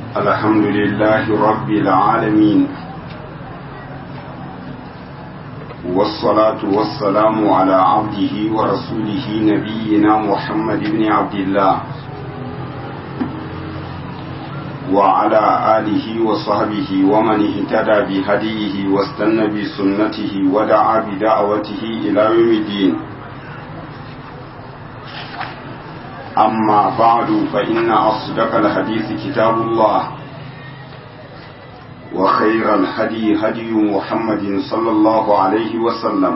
الحمد لله رب العالمين والصلاة والسلام على عبده ورسوله نبينا محمد بن عبد الله وعلى آله وصحبه ومن اهتدى بهديه واستنى بسنته ودعا بدعوته إلى يوم الدين أما بعد فإن أصدق الحديث كتاب الله وخير الهدي هدي محمد صلى الله عليه وسلم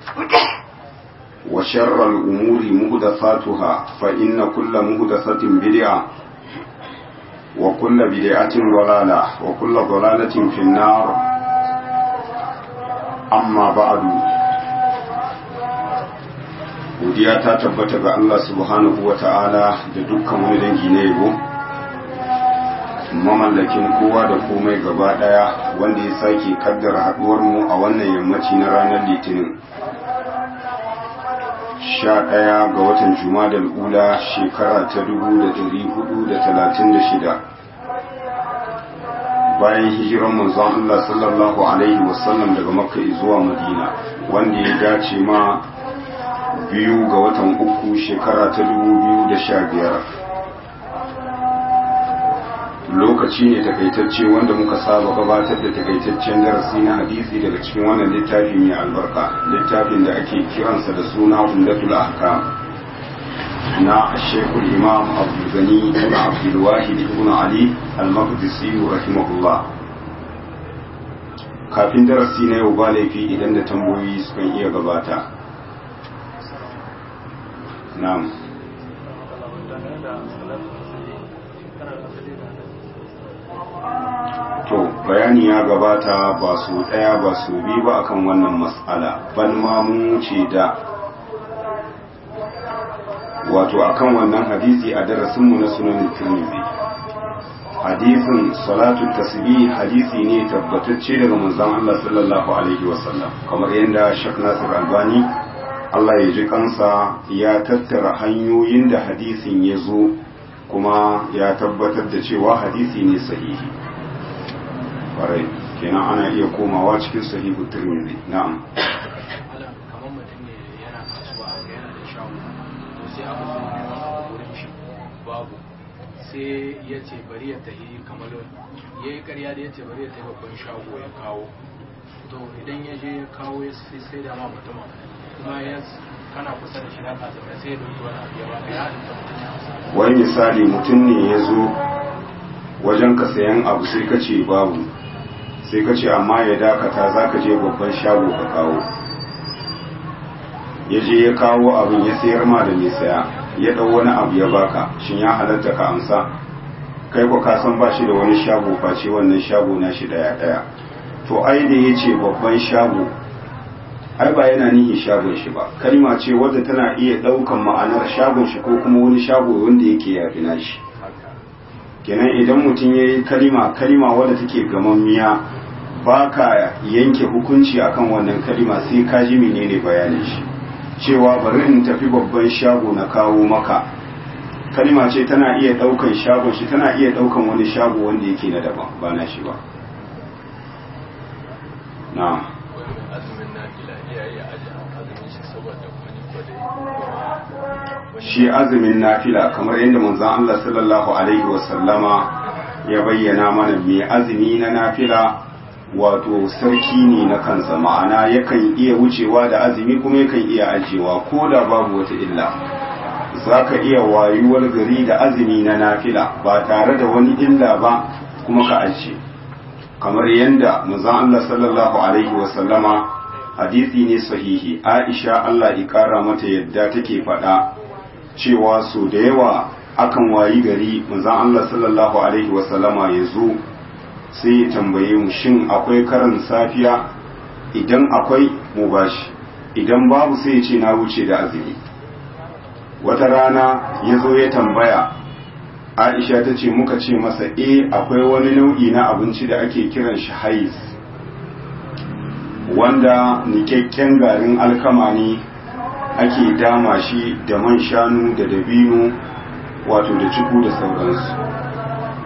وشر الأمور مهدثاتها فإن كل مهدثة بدعة وكل بدعة ضلالة وكل ضلالة في النار أما بعد godiya ta tabbata ga Allah subhanahu wa ta'ala da dukkan wani dangi na yabo mamallakin kowa da komai gaba daya wanda ya sake kaddara haduwar mu a wannan yammaci na ranar litinin sha ɗaya ga watan jumadal ula shekara ta dubu da dari hudu da talatin da shida bayan hijiran manzon Allah sallallahu alaihi wasallam daga makka zuwa madina wanda ya dace ma biyu ga watan uku shekara ta dubu biyu da sha biyar lokaci ne takaitacce wanda muka saba gabatar da takaitaccen darasi na hadisi daga cikin wannan littafi mai albarka littafin da ake kiransa da suna umdatul ahkam na shekul imam abdulgani ibn abdulwahid ibn ali al-maqdisi rahimahullah kafin darasi na yau ba laifi idan da tambayoyi sukan iya gabata na'am to bayani ya gabata ba su ɗaya ba su biyu ba akan wannan matsala ban ma mun wuce da wato akan wannan hadisi a darasinmu na sunan tirmidhi hadisin salatu tasbih hadisi ne tabbatacce daga manzon Allah sallallahu alaihi wasallam kamar yadda Sheikh Nasir Albani Allah ya ji kansa ya tattara hanyoyin da hadisin ya zo kuma ya tabbatar da cewa hadisi ne sahihi kwarai kenan ana iya komawa cikin sahihu tirmidhi na'am kamar mutum ne yana kasuwa ga yana da shago to sai aka zo neman wurin shi babu sai ya ce bari ya tafi kamar ya yi karya da ya ce bari ya tafi babban shago ya kawo to idan ya je ya kawo ya sai da ma mutumin kuma ya kana kusa da shi haka zama sai ya dauki wani abu ya baka ya halitta mutum ya hausa wani misali mutum ne ya zo wajen ka sayan abu sai ka ce babu sai ka ce amma ya dakata za ka je babban shago ka kawo ya je ya kawo abin ya sayar ma da mai saya ya ɗau wani abu ya baka shin ya halatta ka amsa kai ko ka san ba shi da wani shago face wannan shago na shi daya daya to ai da ya ce babban shago ai ba yana nihin shagon shi ba kalma ce wadda tana iya ɗaukan ma'anar shagon shi ko kuma wani shago wanda yake yafi na shi kenan idan mutum ya yi kalima kalima wadda take gamammiya ba ka yanke hukunci akan wannan kalima sai ka ji menene bayanin shi cewa bari in tafi babban shago na kawo maka kalima ce tana iya daukan shagon shi tana iya daukan wani shago wanda yake na daban ba na shi ba na azumin nafila iyaye a azumin shi saboda wani kwadai shi azumin nafila kamar yadda manzon Allah sallallahu alaihi wasallama ya bayyana mana mai azumi na nafila wato sarki ne na kansa ma'ana yakan iya wucewa da azumi kuma yakan iya ajewa ko da babu wata illa za ka iya wayuwar gari da azumi na nafila ba tare da wani illa ba kuma ka ajiye kamar yadda manzon Allah sallallahu alaihi wasallama hadisi ne sahihi Aisha Allah ya kara mata yadda take faɗa cewa so da yawa akan wayi gari manzon Allah sallallahu alaihi wasallama ya zo sai ya tambaye mu shin akwai karin safiya idan akwai mu bashi idan babu sai ya ce na wuce da azumi wata rana ya zo ya tambaya aisha ta ce muka ce masa e akwai wani nau'i na abinci da ake kiran shi hais wanda nikakken garin alkama ne ake dama shi da man shanu da dabino wato da ciku da sauransu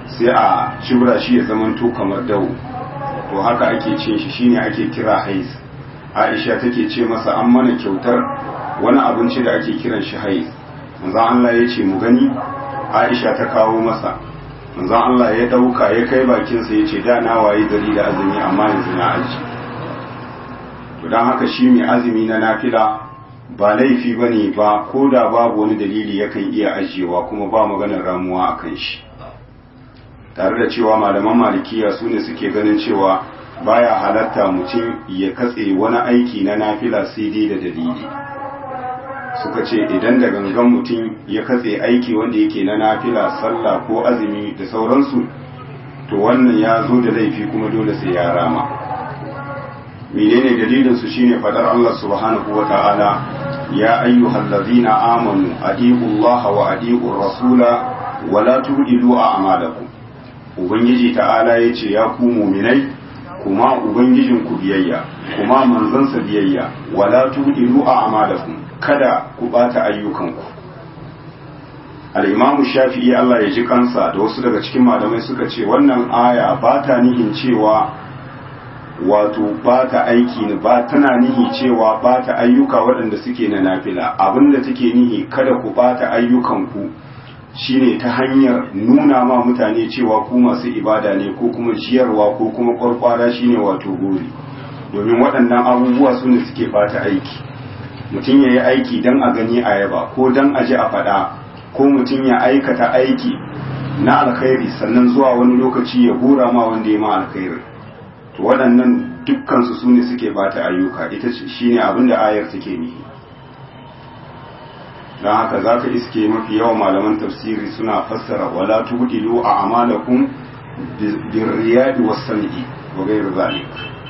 sai a cibra shi ya zamanto kamar dawo to haka ake cin shi shine ake kira hais aisha take ce masa an mana kyautar wani abinci da ake kiran shi hais manzon Allah ya ce mu gani aisha ta kawo masa manzon Allah ya dauka ya kai bakinsa ya ce da na waye gari da azumi amma yanzu na aji to don haka shi mai azumi na nafila ba laifi ba ne ba ko da babu wani dalili yakan iya ajiyewa kuma ba maganar ramuwa a kan shi tare da cewa malaman malikiya su ne suke ganin cewa baya halatta mutum ya katse wani aiki na nafila sai dai da dalili suka ce idan da gangan mutum ya katse aiki wanda yake na nafila sallah ko azumi da sauransu to wannan ya zo da laifi kuma dole sai ya rama menene dalilin su shine fadar Allah subhanahu wa ta'ala ya ayyuhal ladina amanu adiqu Allah wa adiqu rasula wa la tudilu a'malakum ubangiji ta'ala yace ya ku mu'minai kuma ubangijin ku biyayya kuma manzansa biyayya wa la tudilu a'malakum kada ku bata ayyukanku al-imamu shafi'i Allah ya ji kansa da wasu daga cikin malamai suka ce wannan aya ba ta nihin cewa wato ba ta aiki ne ba tana nihi cewa ba ta ayyuka waɗanda suke na nafila abinda take nihi kada ku bata ayyukanku shine ta hanyar nuna ma mutane cewa ku masu ibada ne ko kuma jiyarwa ko kuma kwarkwara shine wato gori domin waɗannan abubuwa su ne suke bata aiki mutum ya yi aiki don a gani a yaba ko don a ji a faɗa ko mutum ya aikata aiki na alkhairi sannan zuwa wani lokaci ya hura ma wanda ya ma alkhairi to waɗannan dukkansu su ne suke bata ayyuka ita shi ne abin da ayar take nihi don haka za ka iske mafi yawan malaman tafsiri suna fassara wala tubdilu a amalakum birriyadi was-sam'i wa ghayr zalik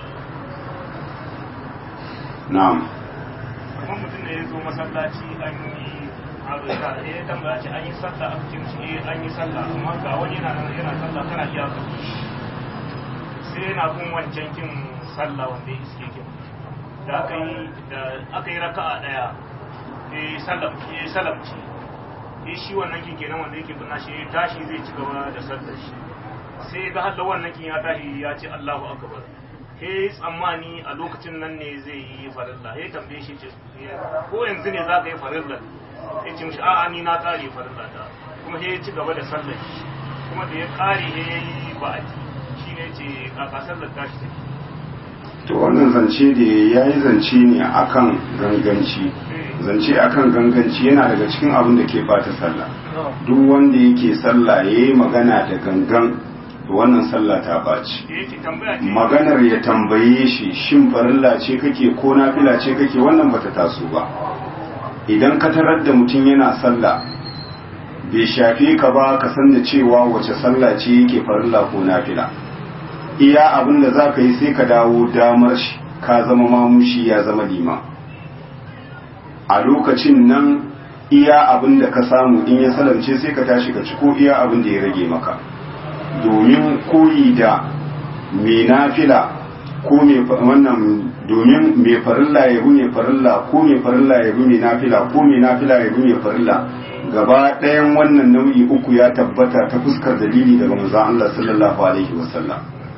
na'am kuma mutum ne ya zo masallaci an yi abu ya ya tambaya ce an yi sallah a cikin shi an yi sallah amma ga wani yana nan yana sallah kana iya ka sai yana kun wancan kin sallah wanda ya iske kin da aka yi da aka yi raka'a daya eh sallam eh sallam ce eh shi wannan kin kenan wanda yake tuna shi tashi zai ci gaba da sallar shi sai ga hadda wannan kin ya tashi ya ce Allahu akbar he tsammani a lokacin nan ne zai yi farilla he tambaye shi ce ko yanzu ne za ka yi farilla ya ce mishi a'a ni na kare farilla ta kuma he ci gaba da sallar shi kuma da ya kare he yi ba'ati shi ne ce kaka sallar tashi take to wannan zance da ya yi zance ne akan ganganci zance akan ganganci yana daga cikin abin da ke bata sallah duk wanda yake sallah ya yi magana da gangan to wannan sallah ta ɓaci da yake tambaya ce maganar ya tambaye shi shin farilla ce kake ko nafila ce kake wannan bata taso ba idan ka tarar da mutum yana sallah bai shafe ka ba ka san da cewa wace sallah ce yake farilla ko nafila iya abin da za ka yi sai ka dawo damar shi ka zama mamushi ya zama liman a lokacin nan iya abin da ka samu in ya salamce sai ka tashi ka ci ko iya abin da ya rage maka domin koyi da mai nafila ko mai wannan domin mai farilla ya bi mai farilla ko mai farilla ya bi mai nafila ko mai nafila ya bi mai farilla gaba ɗayan wannan nau'i uku ya tabbata ta fuskar dalili daga manzon Allah sallallahu alaihi wasallam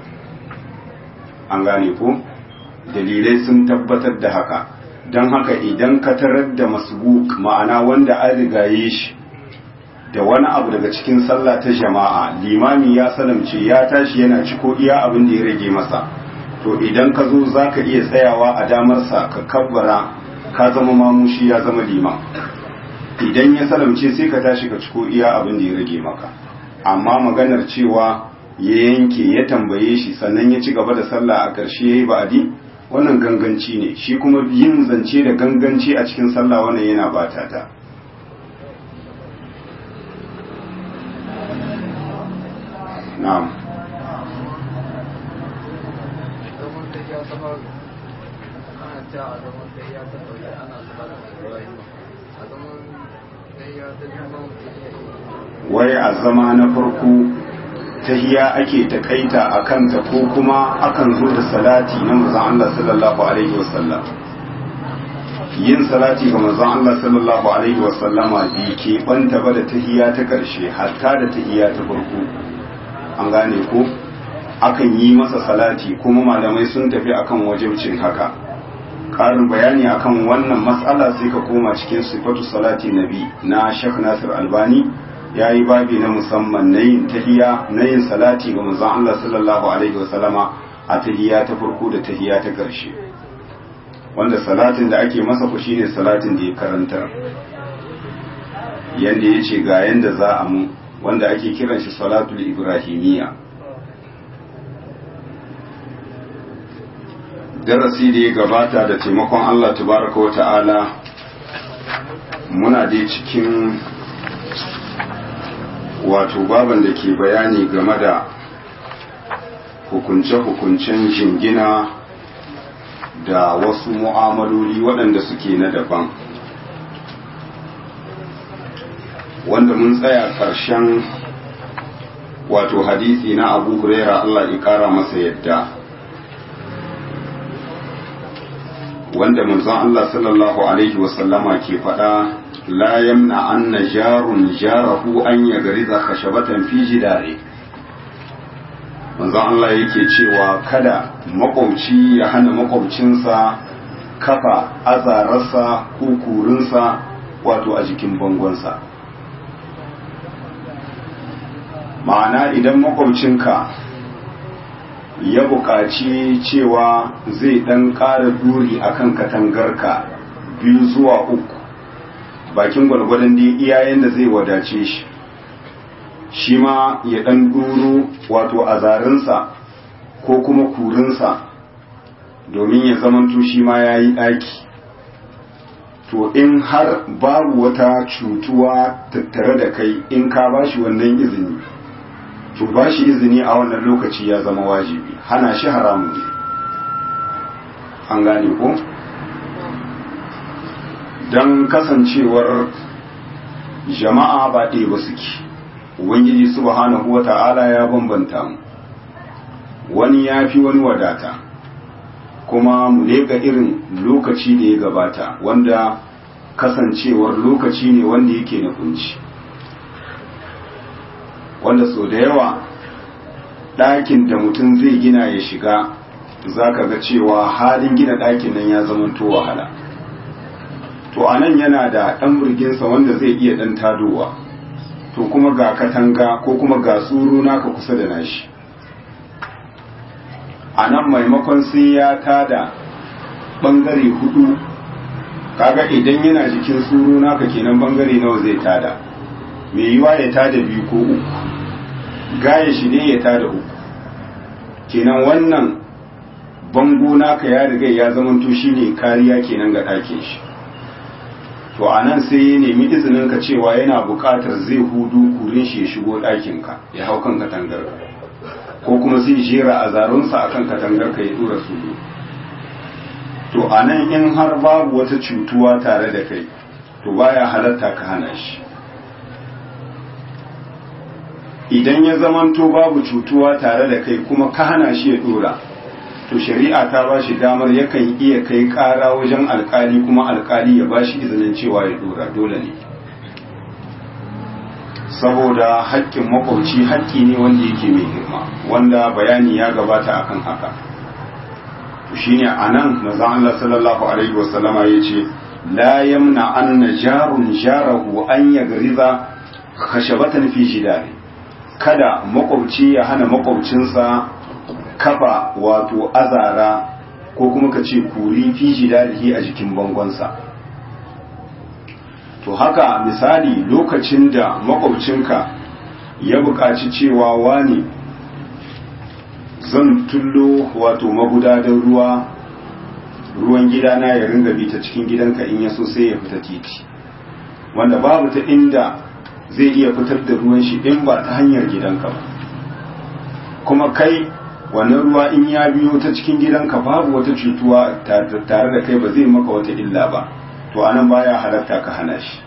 an gane ko dalilai sun tabbatar da haka don haka idan ka tarar da masbuk ma'ana wanda an rigaye shi da wani abu daga cikin sallah ta jama'a limami ya salamce ya tashi yana ciko iya abin da ya rage masa to idan ka zo za ka iya tsayawa a damarsa ka kabbara ka zama mamushi ya zama liman idan ya salamce sai ka tashi ka ciko iya abin da ya rage maka amma maganar cewa ya yanke ya tambaye shi sannan ya ci gaba da sallah a ƙarshe ya yi ba'adi wannan ganganci ne shi kuma yin zance da ganganci a cikin sallah wannan yana bata ta na'am zaman da ya zama ana ta a zaman da ya ta ɗauki ana zuba da ibrahim a zaman da ya ta neman wai a zama na farko tahiya ake takaita a kanta ko kuma akan zo da salati na manzon Allah sallallahu alaihi wasallam yin salati ga manzon Allah sallallahu alaihi wasallama bi ke banta ba da tahiya ta karshe hatta da tahiya ta farko an gane ko akan yi masa salati kuma malamai sun tafi akan wajibcin haka ƙarin bayani akan wannan matsala sai ka koma cikin sifatu salati nabi na Sheikh Nasir Albani ya yi babi na musamman na yin tahiya na yin salati ga manzon Allah sallallahu alaihi wasallama a tahiya ta farko da tahiya ta ƙarshe wanda salatin da ake masa ku shine salatin da ya karantar yanda ya ce ga yanda za a mu wanda ake kiran shi salatul ibrahimiyya darasi da ya gabata da taimakon Allah tabaraka wa ta'ala muna dai cikin wato baban da ke bayani game da hukunce-hukuncen jingina da wasu mu'amaloli waɗanda suke na daban wanda mun tsaya ƙarshen wato hadisi na abu huraira Allah ya ƙara masa yadda wanda manzon Allah sallallahu alaihi wasallama ke faɗa la yamna anna jarun jarahu an yagriza khashabatan fi jidari manzon Allah yake cewa kada makwabci ya hana makwabcinsa kafa azararsa ko kurinsa wato a jikin bangonsa ma'ana idan makwabcinka ya buƙaci cewa zai ɗan ƙara duri a kan katangarka biyu zuwa uku bakin gwalgwadon da iyayen da zai wadace shi shi ma ya ɗan duro wato a zarinsa ko kuma kurinsa domin ya zamanto shi ma ya yi ɗaki to in har babu wata cutuwa tattare da kai in ka ba shi wannan izini to ba shi izini a wannan lokaci ya zama wajibi hana shi haramun ne an gane ko don kasancewar jama'a ba ɗaya ba suke ubangiji subhanahu wa ta'ala ya bambanta mu wani ya fi wani wadata kuma mu lega irin lokaci da ya gabata wanda kasancewar lokaci ne wanda yake na kunci wanda so da yawa ɗakin da mutum zai gina ya shiga za ka ga cewa halin gina ɗakin nan ya zama to wahala to a nan yana da ɗan burginsa wanda zai iya ɗan tadowa to kuma ga katanga ko kuma ga tsoro naka kusa da nashi a nan maimakon sai ya tada ɓangare hudu kaga idan yana jikin tsoro naka kenan ɓangare nawa zai tada mai yiwa ya tada biyu ko uku gaya shi ne ya tada uku kenan wannan bango naka ya riga ya zamanto shine kariya kenan ga ɗakin shi to a nan sai ya nemi izinin ka cewa yana buƙatar zai hudu kurin shi ya shigo ɗakin ka ya hau kan katangar ko kuma zai jera a zarunsa akan katangar ka ya dora su to a nan in har babu wata cutuwa tare da kai to baya halatta ka hana shi idan ya zamanto babu cutuwa tare da kai kuma ka hana shi ya dora to shari'a ta ba shi damar yakan iya kai kara wajen alkali kuma alkali ya ba shi izinin cewa ya dora dole ne saboda haƙƙin makwauci haƙƙi ne wanda yake mai girma wanda bayani ya gabata akan haka shine anan manzon Allah sallallahu alaihi wasallama yace la yamna anna jarun jarahu an yagriza khashabatan fi jidari kada makwabci ya hana makwabcinsa kafa wato azara ko kuma ka ce kuri fi jidarihi a jikin bangonsa to haka misali lokacin da makwabcinka ya buƙaci cewa wani zan tullo wato magudadan ruwa ruwan gidana ya ringa bi ta cikin gidanka in ya so sai ya fita titi wanda babu ta inda zai iya fitar da ruwan shi in ba ta hanyar gidanka ba kuma kai wannan ruwa in ya biyo ta cikin gidanka babu wata cutuwa tare da kai ba zai maka wata illa ba to anan baya halatta ka hana shi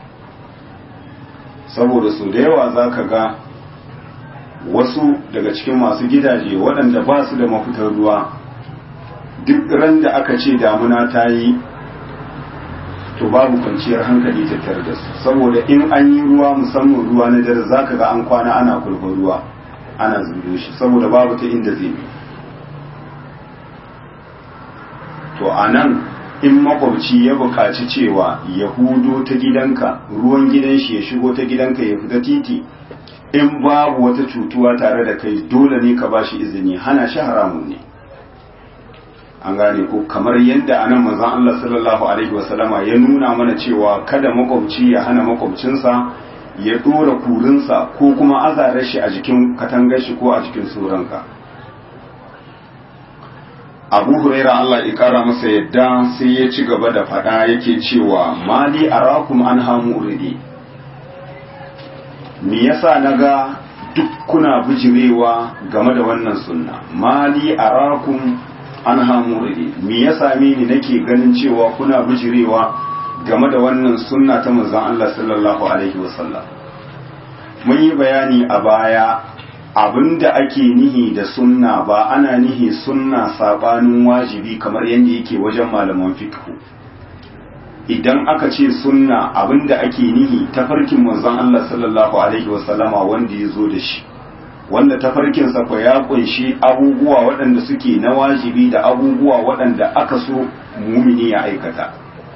saboda su da yawa za ka ga wasu daga cikin masu gidaje waɗanda ba su da mafitar ruwa duk ran da aka ce damuna ta yi to babu kwanciyar hankali tattare da su saboda in an yi ruwa musamman ruwa na dare za ka ga an kwana ana kulfin ruwa ana zubo shi saboda babu ta inda zai bi to a nan in makwabci ya buƙaci cewa ya hudo ta gidanka ruwan gidan shi ya shigo ta gidanka ya fita titi in babu wata cutuwa tare da kai dole ne ka bashi izini hana shi haramun ne an gane ko kamar yadda anan manzon Allah sallallahu alaihi wasallama ya nuna mana cewa kada makwabci ya hana makwabcinsa ya dora kurinsa ko kuma azarar shi a jikin katangar shi ko a jikin suranka abu huraira Allah ya kara masa yadda sai ya ci gaba da fada yake cewa mali arakum an hamu uridi me yasa naga duk kuna bijirewa game da wannan sunna mali arakum an hamu uridi me ya same ni nake ganin cewa kuna bijirewa game da wannan sunna ta manzon Allah sallallahu alaihi wasallam mun yi bayani a baya abinda ake nihi da sunna ba ana nihi sunna sabanin wajibi kamar yadda yake wajen malaman fiqh idan aka ce sunna abinda ake nihi tafarkin manzon Allah sallallahu alaihi wasallama wanda ya zo da shi wanda tafarkin sa ko ya kunshi abubuwa waɗanda suke na wajibi da abubuwa waɗanda aka so mumini ya aikata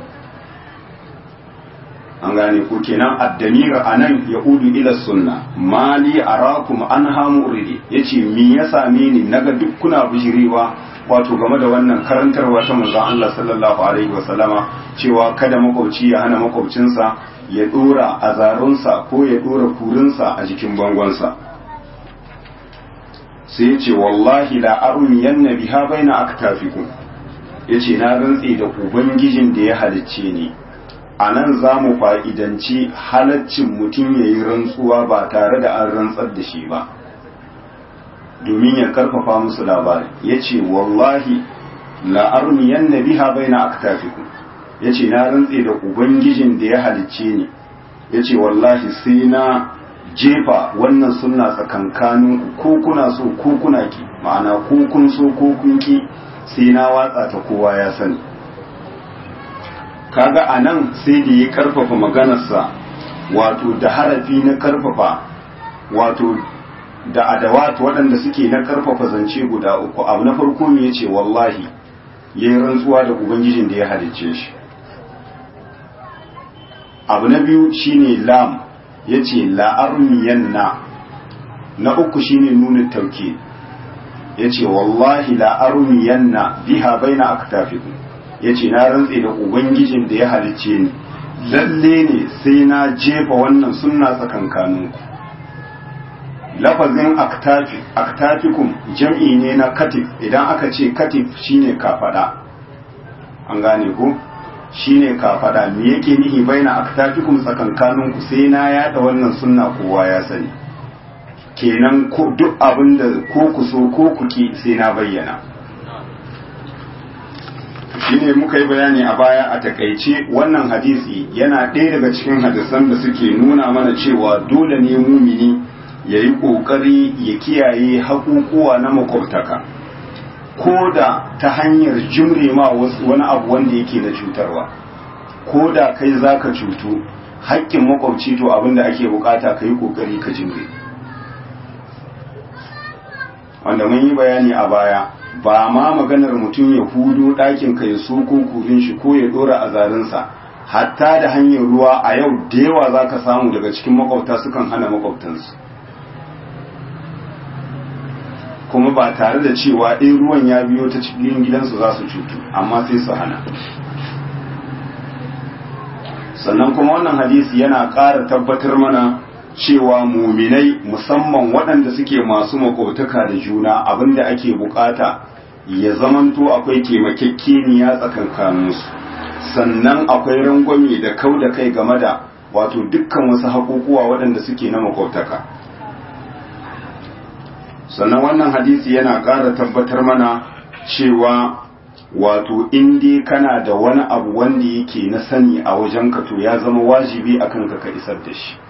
an gane ko kenan addamir anan ya udu ila sunna mali arakum an hamu uridi yace me ya same ni naga duk kuna bijirewa wato game da wannan karantarwa ta manzon Allah sallallahu alaihi wasallama cewa kada makwabci ya hana makwabcinsa ya dora azarunsa ko ya dora kurinsa a jikin bangonsa sai yace wallahi la armiyanna biha baina aktafikum yace na rantse da ubangijin da ya halicce ni a nan za mu fa'idanci halaccin mutum ya yi rantsuwa ba tare da an rantsar da shi ba domin ya karfafa musu labari ya ce wallahi la'armiyan na biha bai na aktafiku ya ce na rantse da ubangijin da ya halicce ni ya ce wallahi sai na jefa wannan suna tsakankanin ko kuna so ko kuna ki ma'ana ko kun so ko kun ki sai na watsa ta kowa ya sani kaga a nan sai da ya karfafa maganarsa wato da harafi na karfafa wato da adawat waɗanda suke na karfafa zance guda uku abu na farko ne ya ce wallahi ya yi rantsuwa da ubangijin da ya halicce shi abu na biyu shine lam ya ce la'armiyan na na uku shine nuna tauke ya ce wallahi la'armiyan na biha bai na aktafiku ya ce na rantse da ubangijin da ya halicce ni lalle ne sai na jefa wannan sunna tsakankaninku lafazin aktafikum jam'i ne na katif idan aka ce katif shine kafada an gane ko shine kafada me yake nihi baina aktafikum tsakankaninku sai na yada wannan sunna kowa ya sani kenan ko duk abinda ko ku so ko ku ki sai na bayyana shine muka yi bayani a baya a takaice wannan hadisi yana ɗaya daga cikin hadisan da suke nuna mana cewa dole ne mumini ya yi ƙoƙari ya kiyaye haƙuƙuwa na makwabtaka ko da ta hanyar jimre ma wani abu wanda yake da cutarwa ko da kai za ka cutu haƙƙin makwabci to abin da ake bukata ka yi ƙoƙari ka jimre wanda mun yi bayani a baya ba ma maganar mutum ya hudo ɗakin ka ya soko kurin shi ko ya ɗora a zarinsa hatta da hanyar ruwa a yau da yawa za ka samu daga cikin makwabta sukan hana makwabtansu kuma ba tare da cewa in ruwan ya biyo ta cikin gidansu za su cutu amma sai su hana sannan kuma wannan hadisi yana ƙara tabbatar mana cewa muminai musamman waɗanda suke masu makwabtaka da juna abinda ake bukata ya zamanto akwai taimakekeniya tsakankaninsu sannan akwai rangwame da kau da kai game da wato dukkan wasu haƙuƙuwa waɗanda suke na makwabtaka sannan wannan hadisi yana ƙara tabbatar mana cewa wato in dai kana da wani abu wanda yake na sani a wajenka to ya zama wajibi akan ka ka isar da shi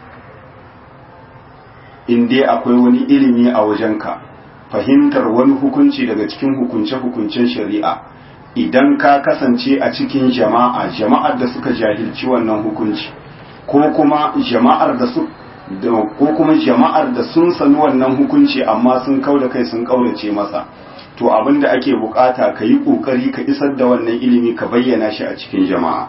in dai akwai wani ilimi a wajenka fahimtar wani hukunci daga cikin hukunce-hukuncen shari'a idan ka kasance a cikin jama'a jama'ar da suka jahilci wannan hukunci ko kuma jama'ar da su ko kuma jama'ar da sun sani wannan hukunci amma sun kau da kai sun kaurace masa to abin da ake bukata ka yi kokari ka isar da wannan ilimi ka bayyana shi a cikin jama'a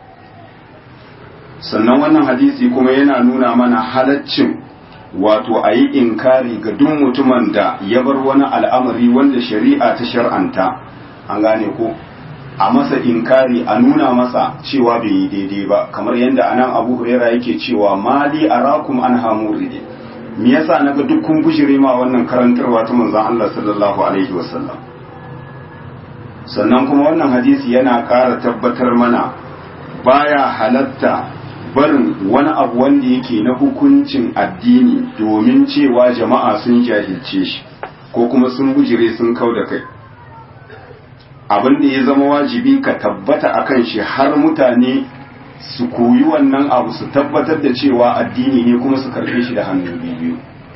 sannan wannan hadisi kuma yana nuna mana halaccin wato a yi inkari ga duk mutumin da ya bar wani al'amari wanda shari'a ta shar'anta an gane ko a masa inkari a nuna masa cewa bai yi daidai ba kamar yadda anan abu huraira yake cewa mali arakum an hamuride me yasa naga duk kun bujire ma wannan karantarwa ta manzon Allah sallallahu alaihi wasallam sannan kuma wannan hadisi yana ƙara tabbatar mana baya halatta barin wani abu wanda yake na hukuncin addini domin cewa jama'a sun jahilce shi ko kuma sun bujire sun kau da kai abin da ya zama wajibi ka tabbata akan shi har mutane su koyi wannan abu su tabbatar da cewa addini ne kuma su karfe shi da hannu biyu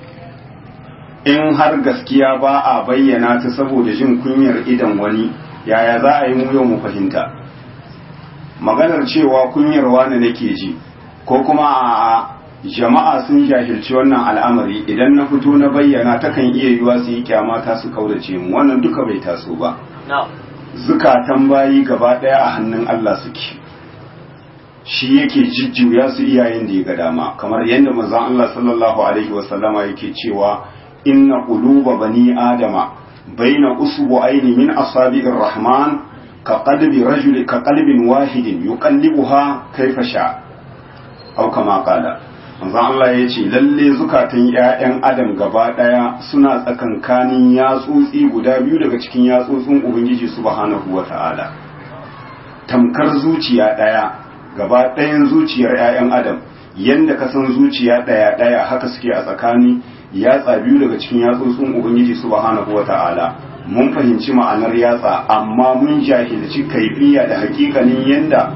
in har gaskiya ba a bayyana ta saboda jin kunyar idan wani yaya za a yi mu yau mu fahimta maganar cewa kunyar wani nake ji ko kuma a jama'a sun jahilci wannan al'amari idan na fito na bayyana takan iya yiwa su yi kyamata su kaurace mu wannan duka bai taso ba zukatan bayi gaba ɗaya a hannun Allah suke shi yake jijjuya su iyayen da ya ga dama kamar yadda manzon Allah sallallahu alaihi wasallama yake cewa inna quluba bani adama baina usbu'aini min asabi'ir rahman ka qalbi rajuli ka qalbin wahidin yuqallibuha kayfa sha aw kama qala manzon Allah ya ce lalle zukatan ƴaƴan adam gaba ɗaya suna tsakankanin yatsotsi guda biyu daga cikin yatsotsin ubangiji subhanahu wata'ala tamkar zuciya ɗaya gaba ɗayan zuciyar ƴaƴan adam yanda ka san zuciya ɗaya ɗaya haka suke a tsakani yatsa biyu daga cikin yatsotsin ubangiji subhanahu wata'ala mun fahimci ma'anar yatsa amma mun jahilci kaifiya da hakikanin yanda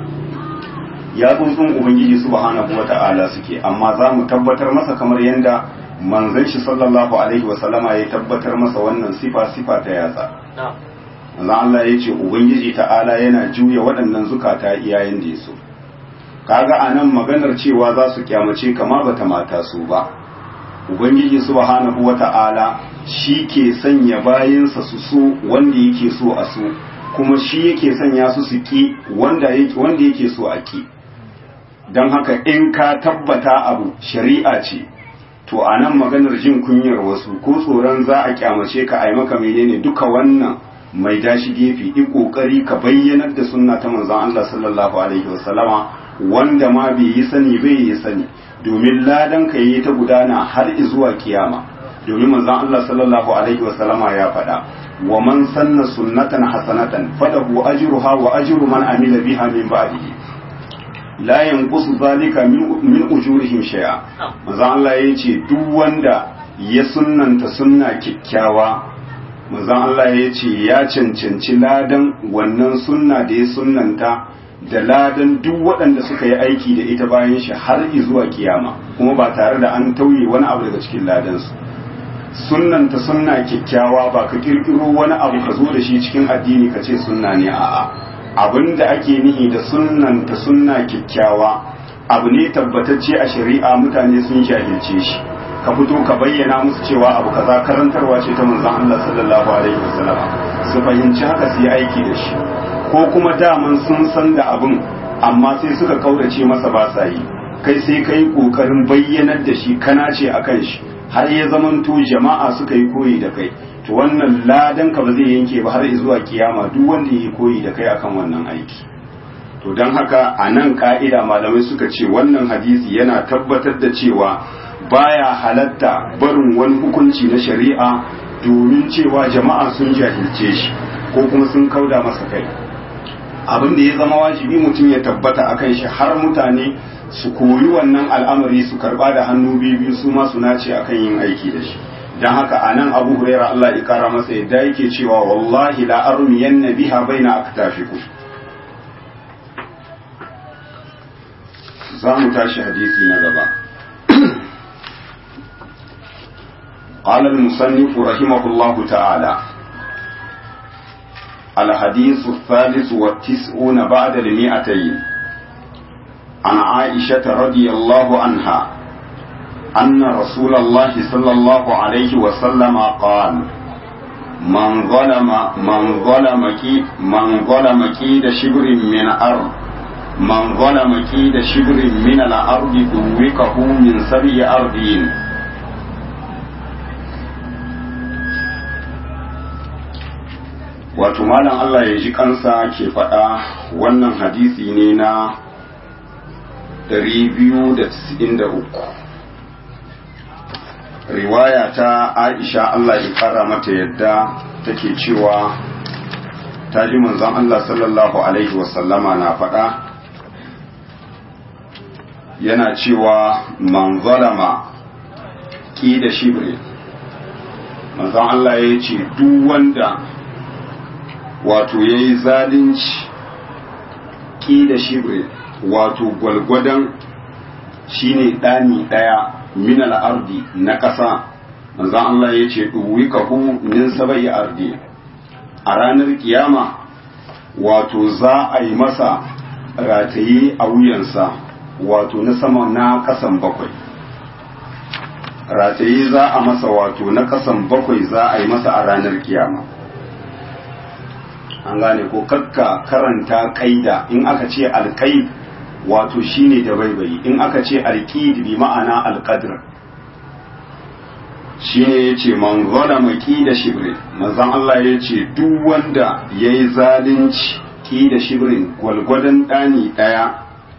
yatsun ubangiji subhanahu wata'ala suke amma za mu tabbatar masa kamar yadda manzon shi sallallahu alaihi wa sallama ya tabbatar masa wannan sifa sifa ta yatsa manzon Allah ya ce ubangiji ta'ala yana juya waɗannan zukata iyayen da yaso kaga anan maganar cewa za su kyamace kama bata mata su ba ubangiji subhanahu wata'ala shi ke sanya bayinsa su so wanda yake so a so kuma shi yake sanya su su ki wanda yake so a ki don haka in ka tabbata abu shari'a ce to a nan maganar jin kunyar wasu ko tsoron za a kyamace ka ai maka menene duka wannan mai dashi gefe i kokari ka bayyanar da sunna ta manzon Allah sallallahu alaihi wasallama wanda ma bai yi sani bai yi sani domin ladan ka yi ta gudana har zuwa kiyama domin manzon Allah sallallahu alaihi wasallama ya faɗa wa man sanna sunnatan hasanatan falahu ajruha wa ajru man amila biha min ba'dihi la yanqusu zalika min ujurihim shay'a manzo Allah yace duk wanda ya sunnanta sunna kikkiawa manzo Allah yace ya cancanci ladan wannan sunna da ya sunnanta da ladan duk waɗanda suka yi aiki da ita bayan shi har zuwa kiyama kuma ba tare da an tauye wani abu daga cikin ladansu sunnanta sunna kikkiawa ba ka kirkiro wani abu ka zo da shi cikin addini ka ce sunna ne a'a abin da ake nihi da sunnanta sunna kyakkyawa abu ne tabbatacce a shari'a mutane sun jahilce shi ka fito ka bayyana musu cewa abu kaza karantarwa ce ta manzon Allah sallallahu alaihi wasallam su fahimci haka su yi aiki da shi ko kuma daman sun san da abin amma sai suka kaurace masa ba sa yi kai sai kai kokarin bayyanar da shi kana ce akan shi har ya zamanto jama'a suka yi koyi da kai to wannan ladan ka ba zai yanke ba har zuwa kiyama duk wanda yi koyi da kai akan wannan aiki to don haka a nan ka'ida malamai suka ce wannan hadisi yana tabbatar da cewa baya halatta barin wani hukunci na shari'a domin cewa jama'a sun jahilce shi ko kuma sun kauda masa kai abin da ya zama wajibi mutum ya tabbata akan shi har mutane su koyi wannan al'amari su karba da hannu biyu su ma su nace akan yin aiki da shi dan haka anan Abu Huraira Allah ya kara masa yadda yake cewa wallahi la armiyanna biha baina aktafikum za mu tashi hadisi na gaba قال المصنف رحمه الله تعالى الحديث الثالث والتسعون بعد المئتين عن عائشة رضي الله عنها أن رسول الله صلى الله عليه وسلم قال من ظلم من ظلم كي من ظلم كيد شبر من أرض من ظلم كيد شبر من الأرض دوكه من سبع أرضين wato malam Allah ya ji kansa ke faɗa wannan hadisi ne na 293 riwaya ta Aisha Allah ya kara mata yadda take cewa ta ji manzon Allah sallallahu alaihi wasallama na faɗa yana cewa man zalama ki da shibri manzon Allah ya ce duk wanda wato ya yi zalunci ki da shibri wato gwalgwadon shine ɗani ɗaya min al'ardi na ƙasa manzan Allah ya ce ɗuwikahu min sabai ardi a ranar kiyama wato za a yi masa rataye a wuyansa wato na sama na ƙasan bakwai rataye za a masa wato na ƙasan bakwai za a yi masa a ranar kiyama an gane ko kakka karanta kaida in aka ce alƙaid wato shine da baibayi in aka ce alqid bi ma'ana alqadr shine yace man zalama da shibrin manzon Allah yace duk wanda yayi zalunci ki da shibrin gwalgwadon dani daya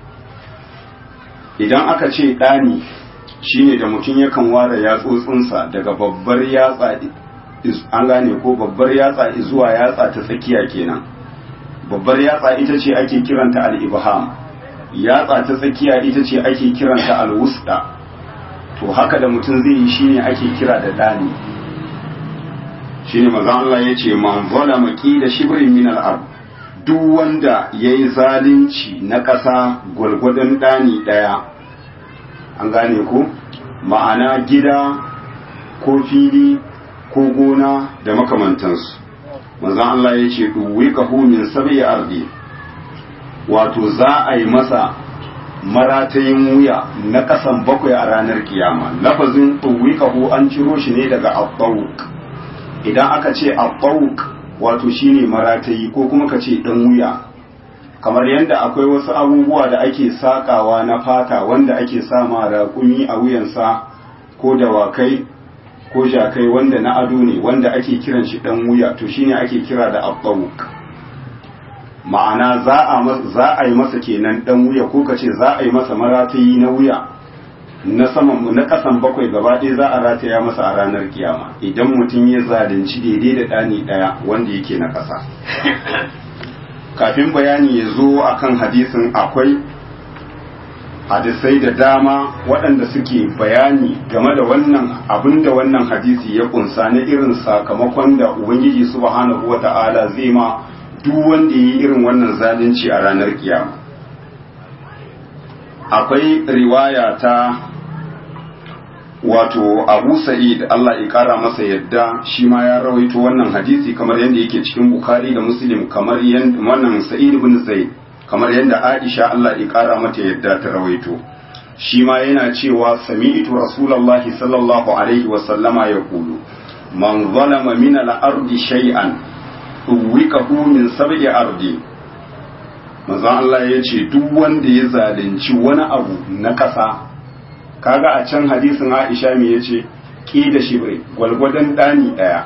idan aka ce dani shine da mutum yakan ware yatsotsinsa daga babbar yatsa an gane ko babbar yatsa zuwa yatsa ta tsakiya kenan babbar yatsa ita ce ake kiranta al-ibham yatsa ta tsakiya ita ce ake kiranta al-wusta to haka da mutum zai yi shine ake kira da dani shine manzo Allah yace man zalama da shibrin min al-ard duk wanda yayi zalunci na ƙasa gwargwadon dani daya an gane ko ma'ana gida ko fili ko gona da makamantansu manzon Allah ya ce ɗuwikahu min sabi ardi wato za a yi masa maratayin wuya na ƙasan bakwai a ranar kiyama lafazin ɗuwikahu an ciro shi ne daga abbawuk idan aka ce abbawuk wato shine maratayi ko kuma ka ce ɗan wuya kamar yadda akwai wasu abubuwa da ake sakawa na fata wanda ake sama raƙumi a wuyansa ko dawakai ko jakai wanda na ado ne wanda ake kiran shi dan wuya to shine ake kira da abbawuk ma'ana za a za a yi masa kenan dan wuya ko kace za a yi masa maratayi na wuya na saman na kasan bakwai gaba ɗaya za a rataya masa a ranar kiyama idan mutum ya zalunci daidai da ɗani ɗaya wanda yake na ƙasa kafin bayani ya zo akan hadisin akwai hadisai da dama waɗanda suke bayani game da wannan abin da wannan hadisi ya kunsa na irin sakamakon da ubangiji subhanahu wa ta'ala zai ma duk wanda ya yi irin wannan zalunci a ranar kiyama akwai riwaya ta wato abu sa'id Allah ya kara masa yadda shi ma ya rawaito wannan hadisi kamar yadda yake cikin bukhari da muslim kamar yadda wannan sa'id ibn zaid kamar yadda Aisha Allah ya kara mata yadda ta rawaito shi ma yana cewa sami'tu rasulullahi sallallahu alaihi wa sallama yaqulu man zalama min al-ardi shay'an uwikahu min sab'i ardi manzon Allah ya ce duk wanda ya zalunci wani abu na ƙasa kaga a can hadisin Aisha me yace ki da shibri gwalgwadon dani daya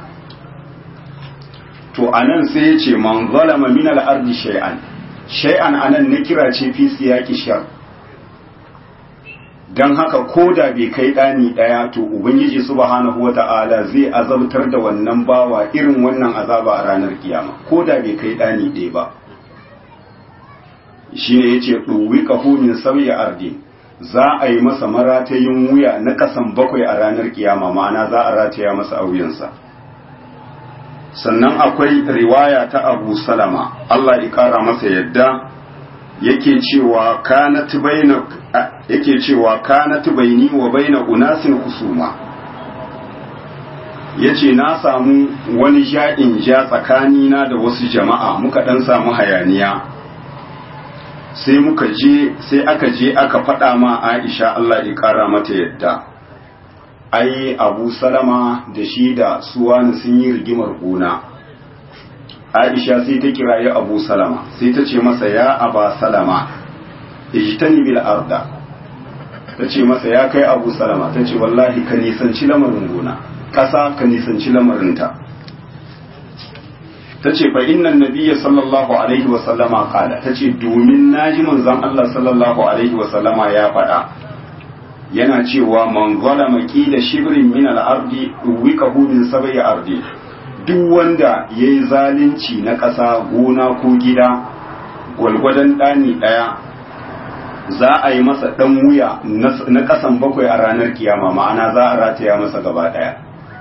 to anan sai yace man zalama min al-ardi shay'an shay'an anan na kira ce fi siyaki shar dan haka koda bai kai dani daya to ubangiji subhanahu wata'ala zai azabtar da wannan bawa irin wannan azaba a ranar kiyama koda bai kai dani ɗaya ba shine yace duwika hu min sauya ardi za a yi masa maratayin wuya na kasan bakwai a ranar kiyama ma'ana za a rataya masa a wuyansa sannan akwai riwaya ta abu salama Allah ya kara masa yadda yake cewa kanat baina yake cewa kanat baini wa baina unasin husuma yace na samu wani ja'in ja tsakanina da wasu jama'a muka dan samu hayaniya sai muka je sai aka je aka faɗa ma Aisha Allah ya ƙara mata yadda ai abu salama da shi da suwani sun yi rigimar gona aisha sai ta kiraye abu salama sai ta ce masa ya aba salama ijtani bil arda ta ce masa ya kai abu salama ta ce wallahi ka nisanci lamarin gona ƙasa ka nisanci lamarinta ta ce fa innan nabiyya sallallahu alaihi wa sallama kala ta ce domin naji manzon Allah sallallahu alaihi wa sallama ya faɗa yana cewa man zalama da shibrin min al-ardi wikahu min sab'i ardi duk wanda yayi zalunci na ƙasa gona ko gida gwalgwadon ɗani ɗaya za a yi masa ɗan wuya na ƙasan bakwai a ranar kiyama ma'ana za a rataya masa gaba ɗaya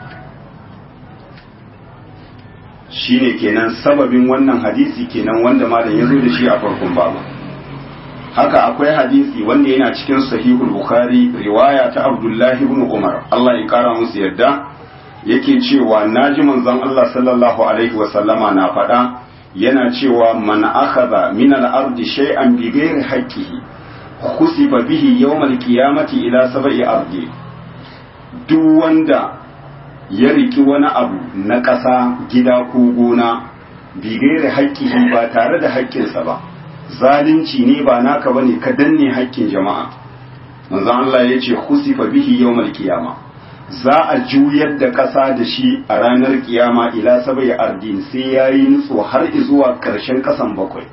shine kenan sababin wannan hadisi kenan wanda malam ya zo da shi a farkon babu haka akwai hadisi wanda yana cikin sahihul bukhari riwaya ta abdullahi ibn umar Allah ya kara musu yadda yake cewa naji manzon Allah sallallahu alaihi wa sallama na faɗa yana cewa man akhadha min al-ardi shay'an bi ghairi haqqihi khusiba bihi yawm al-qiyamati ila sab'i ardi duk wanda ya riki wani abu na ƙasa gida ko gona bi ghairi haqqihi ba tare da haƙƙinsa ba zalunci ne ba naka bane ka danne haƙƙin jama'a manzon Allah ya ce khusifa bihi yawmal qiyama za a juyar da ƙasa da shi a ranar kiyama ila sabai ardin sai yayi nutso har zuwa ƙarshen ƙasan bakwai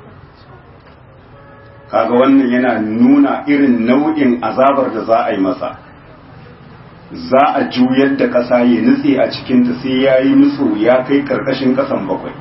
kaga wannan yana nuna irin nau'in azabar da za a yi masa za a juyar da ƙasa ya nutse a cikinta sai yayi nutso ya kai ƙarƙashin ƙasan bakwai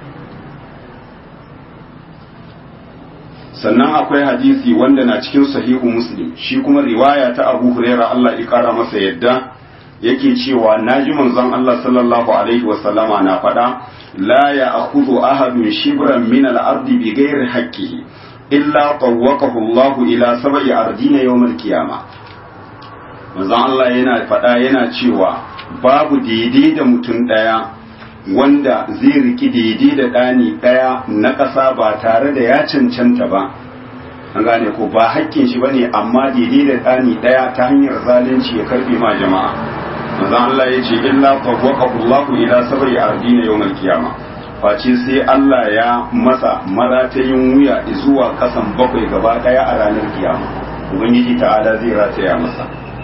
sannan akwai hadisi wanda na cikin sahihu muslim shi kuma riwaya ta abu huraira Allah ya kara masa yadda yake cewa naji manzon Allah sallallahu alaihi wa sallama na faɗa la ya akhudhu ahadun shibran min al-ardi bi ghairi haqqihi illa tawwaqahu Allah ila sab'i ardina yawm al-qiyama manzon Allah yana faɗa yana cewa babu daidai da mutum ɗaya wanda zai riki daidai da ɗani ɗaya na ƙasa ba tare da ya cancanta ba an gane ko ba hakkin shi bane amma daidai da ɗani ɗaya ta hanyar zalunci ya karbe ma jama'a manzon Allah ya ce illa tawwaqahu Allahu ila sab'i ardina yawmal qiyama face sai Allah ya masa maratayin wuya zuwa kasan bakwai gaba ɗaya a ranar kiyama ubangiji ta'ala zai rataya masa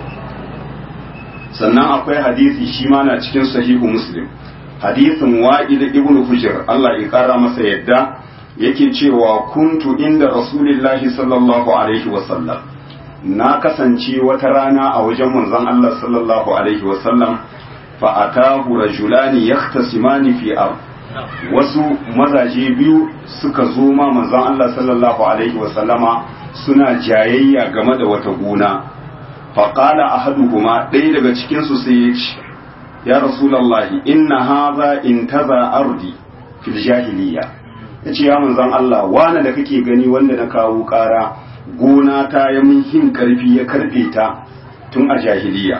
sannan akwai hadisi shi ma na cikin sahihu muslim hadisin wa'id ibn hujr Allah ya kara masa yadda yake cewa kuntu inda rasulillahi sallallahu alaihi wasallam na kasance wata rana a wajen manzon Allah sallallahu alaihi wasallam fa atahu rajulani yahtasimani fi ard wasu mazaje biyu suka zo ma manzon Allah sallallahu alaihi wasallama suna jayayya game da wata gona fa qala ahaduhuma ɗaya daga cikin su sai ya ce ya rasulallahi inna haza intaza ardi fil jahiliya yace ya manzon Allah wani da kake gani wanda na kawo ƙara gona ta ya mun hin karfi ya karbe ta tun a jahiliya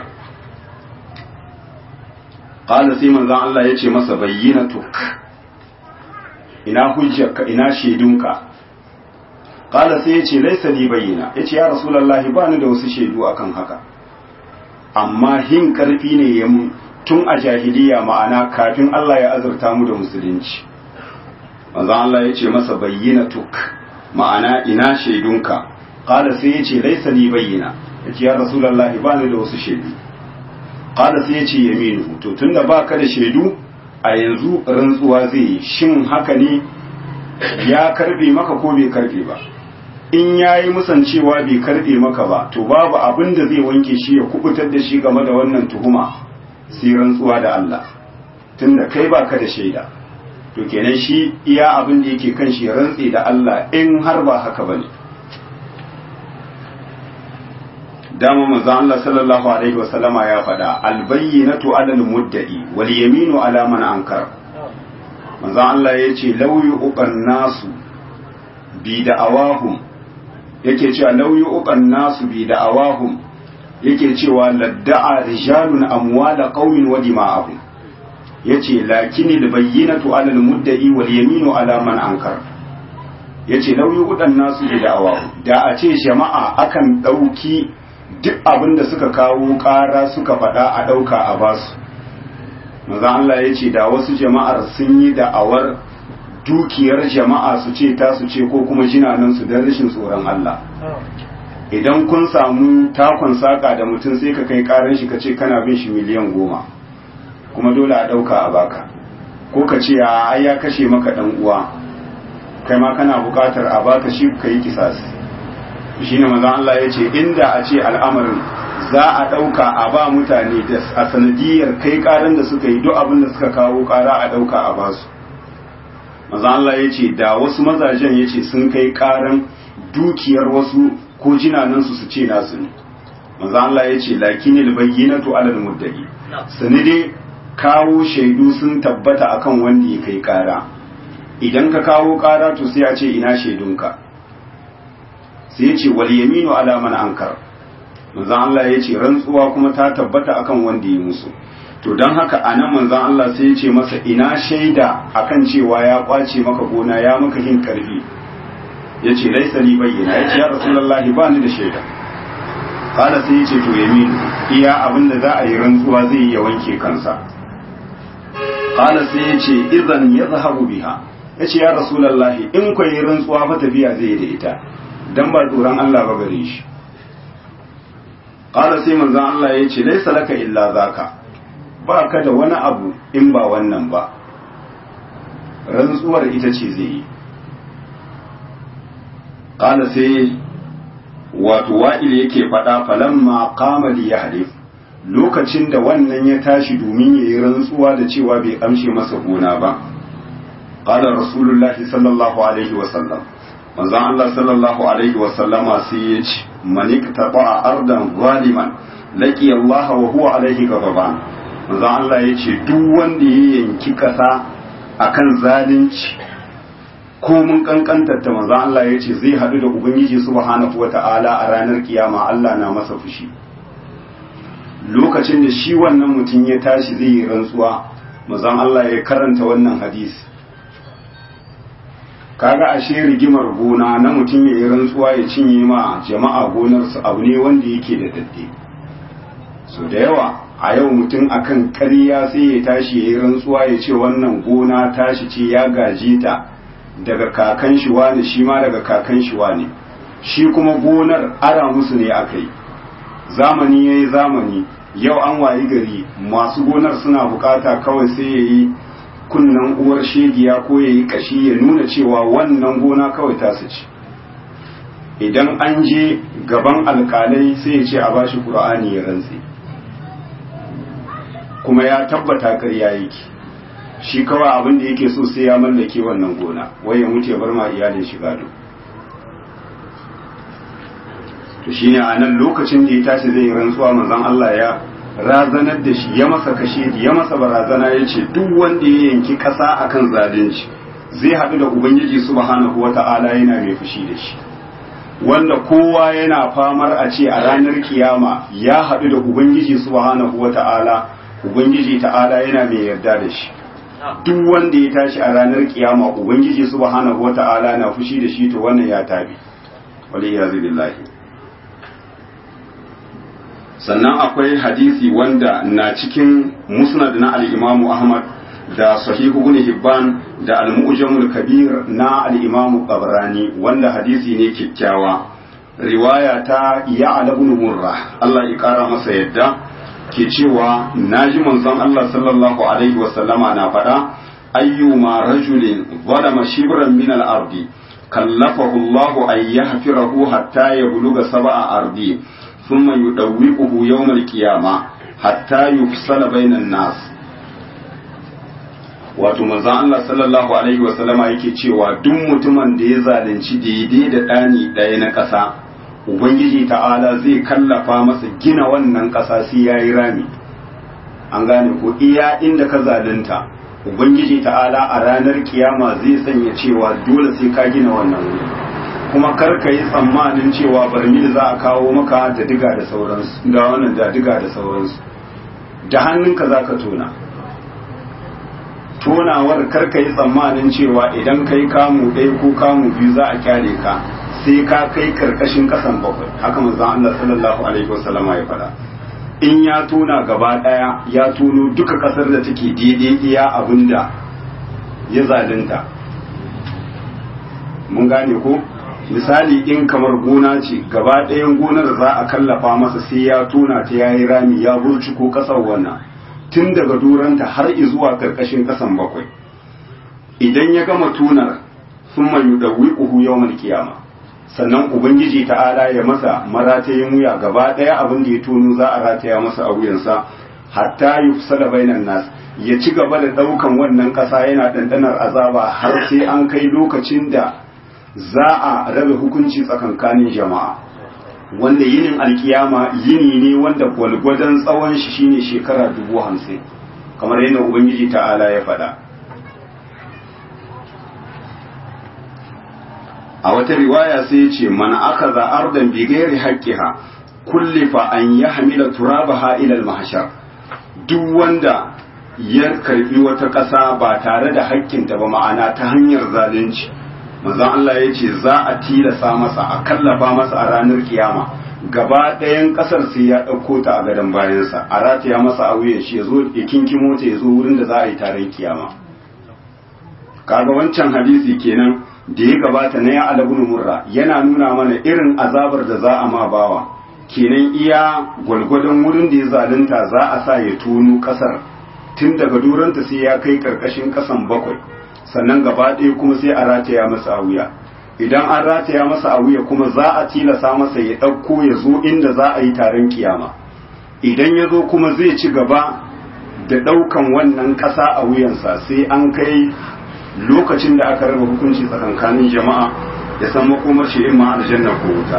qala sai manzon Allah yace masa bayyinatuk ina hujjarka ina shaidunka qala sai yace laysa li bayyina yace ya rasulullahi ba ni da wasu shaidu akan haka amma hin karfi ne ya mun tun a jahiliya ma'ana kafin Allah ya azurta mu da musulunci manzon Allah ya ce masa bayyana tuk ma'ana ina shaidunka qala sai ya ce laisa li bayyana yace ya rasulullahi ba ni da wasu shaidu qala sai ya ce yaminu to tunda baka da shaidu a yanzu rantsuwa zai yi shin haka ne ya karbe maka ko bai karbe ba in ya yi musancewa bai karbe maka ba to babu abin da zai wanke shi ya kubutar da shi game da wannan tuhuma sai rantsuwa da Allah tunda kai baka da shaida to kenan shi iya abin da yake kan shi rantsi da Allah in har ba haka bane dama manzo Allah sallallahu alaihi wasallama ya faɗa albayyinatu alal mudda'i wal yaminu ala man ankar manzo Allah yace law yuqan nasu bi da'awahum yake cewa law yuqan nasu bi da'awahum yake cewa ladda'a rijalun amwala qaumin wa dima'ahum yace lakinil bayyinatu ala al-mudda'i wal yaminu ala man ankar yace lauyi udan nasu da da'awa da a ce jama'a akan dauki duk abin da suka kawo ƙara suka faɗa a ɗauka a basu maza Allah ya ce da wasu jama'ar sun yi da'awar dukiyar jama'a su ce ta su ce ko kuma jinanansu don rashin tsoron Allah idan kun samu takon saƙa da mutum sai ka kai ƙarar shi ka ce kana bin shi miliyan goma kuma dole a ɗauka a baka ko ka ce a ai ya kashe maka ɗan uwa kai ma kana buƙatar a baka shi ka yi kisas shi ne mazan Allah ya ce inda a ce al'amarin za a ɗauka a ba mutane da a sanadiyar kai ƙaran da suka yi duk abin da suka kawo ƙara a ɗauka a basu mazan Allah ya ce da wasu mazajen ya ce sun kai ƙaran dukiyar wasu ko jinanansu su ce nasu ne mazan Allah ya ce lakinil bayyinatu alal muddai sani dai kawo shaidu sun tabbata akan wanda ya kai ƙara idan ka kawo ƙara to sai a ce ina shaidunka sai ya ce wal yaminu ala man ankar manzon Allah ya ce rantsuwa kuma ta tabbata akan wanda ya musu to don haka a nan manzon Allah sai ya ce masa ina shaida akan cewa ya kwace maka gona ya maka hin karfi ya ce laisa li bayyana ya ce ya rasulullahi ba ni da shaida kala sai ya ce to yamin iya abin da za a yi rantsuwa zai yi ya wanke kansa kala sai ya ce idan ya zahabu biha ya ce ya rasulullahi in kwayi rantsuwa fa tafiya zai yi da ita dan ba tsoron Allah ba gare shi ƙara sai manzan Allah ya ce laisa laka illa zaka ba ka da wani abu in ba wannan ba rantsuwar ita ce zai yi ƙala sai wato wa'il yake faɗa falamma kamali ya halif lokacin da wannan ya tashi domin ya yi rantsuwa da cewa bai amshe masa gona ba ƙala rasulullahi sallallahu alaihi wasallam manzon Allah sallallahu alaihi wa sallama sai ya ce manik taba ardan zaliman laqi Allah wa huwa alaihi ghadaban manzon Allah ya ce duk wanda ya yanki kasa akan zalunci ko mun kankantar ta manzon Allah ya ce zai hadu da ubangiji subhanahu wata'ala a ranar kiyama Allah na masa fushi lokacin da shi wannan mutum ya tashi zai yi rantsuwa manzon Allah ya karanta wannan hadisi kaga ashe rigimar gona na mutum ya yi rantsuwa ya cinye ma jama'a gonarsu abu ne wanda yake da dadde so da yawa a yau mutum akan ƙarya sai ya tashi ya yi rantsuwa ya ce wannan gona tashi ce ya gaje ta daga kakan shi wani shi ma daga kakan shi wani shi kuma gonar ara musu ne aka yi zamani ya yi zamani yau an wayi gari masu gonar suna bukata kawai sai ya yi kunnan uwar shegiya ko ya yi kashi ya nuna cewa wannan gona kawai tasu ce idan an je gaban alkalai sai ya ce a bashi ƙur'ani ya rantse kuma ya tabbata karya yake shi kawai abin da yake so sai ya mallake wannan gona wai ya mutu ya bar ma iyalin shi gado to shine a nan lokacin da ya tashi zai rantsuwa manzon Allah ya razanar da shi ya masa kashe ya masa barazana ya ce duk wanda ya yanki ƙasa akan zalunci zai haɗu da ubangiji subhanahu wata'ala yana mai fushi da shi wanda kowa yana famar a ce a ranar kiyama ya haɗu da ubangiji subhanahu wata'ala ubangiji ta'ala yana mai yarda da shi duk wanda ya tashi a ranar kiyama ubangiji subhanahu wata'ala na fushi da shi to wannan ya tabi waliyazu billahi sannan akwai hadisi wanda na cikin musnad na al-imamu ahmad da sahihu ibn hibban da al-mu'jamul kabir na al-imamu qabrani wanda hadisi ne kyakkyawa riwaya ta ya'la ibn murra Allah ya kara masa yadda ke cewa naji manzon Allah sallallahu alaihi wa sallama na faɗa ayyuma rajulin zalama shibran min al-ardi kallafahu Allah an yahfirahu hatta yabluga sab'a ardi ثم يدوقه يوم القيامة حتى يفصل بين الناس wato manzon Allah sallallahu alaihi wa sallama yake cewa duk mutumin da ya zalunci daidai da ɗani ɗaya na ƙasa ubangiji ta'ala zai kallafa masa gina wannan ƙasa sai ya yi rami an gane ko iya inda ka zalunta ubangiji ta'ala a ranar kiyama zai sanya cewa dole sai ka gina wannan wuri kuma kar ka yi tsammanin cewa barmil za a kawo maka da diga da sauransu da wannan da diga da sauransu da hannunka za ka tona tonawar kar ka yi tsammanin cewa idan kai kamu ɗaya ko kamu biyu za a kyale ka sai ka kai karkashin kasan bakwai haka manzon Allah sallallahu alaihi wasallama ya faɗa in ya tona gaba daya ya tono duka kasar da take daidai iya abinda ya zalunta mun gane ko misali in kamar gona ce gaba ɗayan gonar za a kallafa masa sai ya tona ta yayi rami ya burci ko kasar wannan tun daga duranta har zuwa karkashin kasan bakwai idan ya gama tunar sun mayu da wiƙuhu yawon kiyama sannan ubangiji ta'ala ya masa maratayin wuya gaba ɗaya abin da ya tono za a rataya masa a wuyansa hatta yi fusala bainan nas ya ci gaba da ɗaukan wannan ƙasa yana ɗanɗanar azaba har sai an kai lokacin da za a rabe hukunci tsakankanin jama'a wanda yinin alkiyama yini ne wanda gwalgwadon tsawon shi shine shekara dubu hamsin kamar yadda ubangiji ta'ala ya faɗa a wata riwaya sai ya ce man aka za ardan bi gairi haqqiha kullifa an yahmila turabaha ila al-mahshar duk wanda ya karbi wata ƙasa ba tare da haƙƙinta ba ma'ana ta hanyar zalunci manzon Allah ya ce za a tilasa masa a kallafa masa a ranar kiyama gaba ɗayan ƙasar sai ya ɗauko ta a gadon bayansa a rataya masa a wuyan shi ya zo ya kinkimo ta ya zo wurin da za a yi taron kiyama kaga wancan hadisi kenan da ya gabata na ya alabun murra yana nuna mana irin azabar da za a ma bawa kenan iya gwalgwadon wurin da ya zalunta za a sa ya tono kasar tun daga duranta sai ya kai karkashin kasan bakwai sannan gaba ɗaya kuma sai a rataya masa a wuya idan an rataya masa a wuya kuma za a tilasa masa ya ɗauko ya zo inda za a yi taron kiyama idan ya zo kuma zai ci gaba da ɗaukan wannan ƙasa a wuyansa sai an kai lokacin da aka raba hukunci tsakankanin jama'a ya san makomar shi imma aljanna ko wuta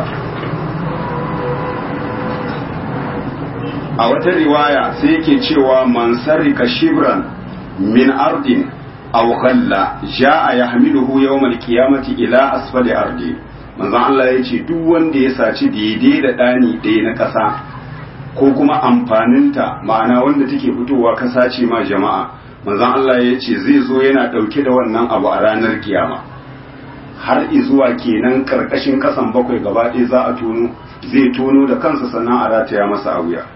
a wata riwaya sai yake cewa man sarrika shibran min ardin aw ghalla jaa yahmiluhu yawm alqiyamati ila asfali ardi manzon Allah yace duk wanda ya saci daidai da dani ɗaya na ƙasa ko kuma amfaninta ma'ana wanda take fitowa kasa ce ma jama'a manzon Allah ya ce zai zo yana ɗauke da wannan abu a ranar kiyama har izuwa kenan karkashin kasan bakwai gaba ɗaya za a tono zai tono da kansa sannan a rataya masa a wuya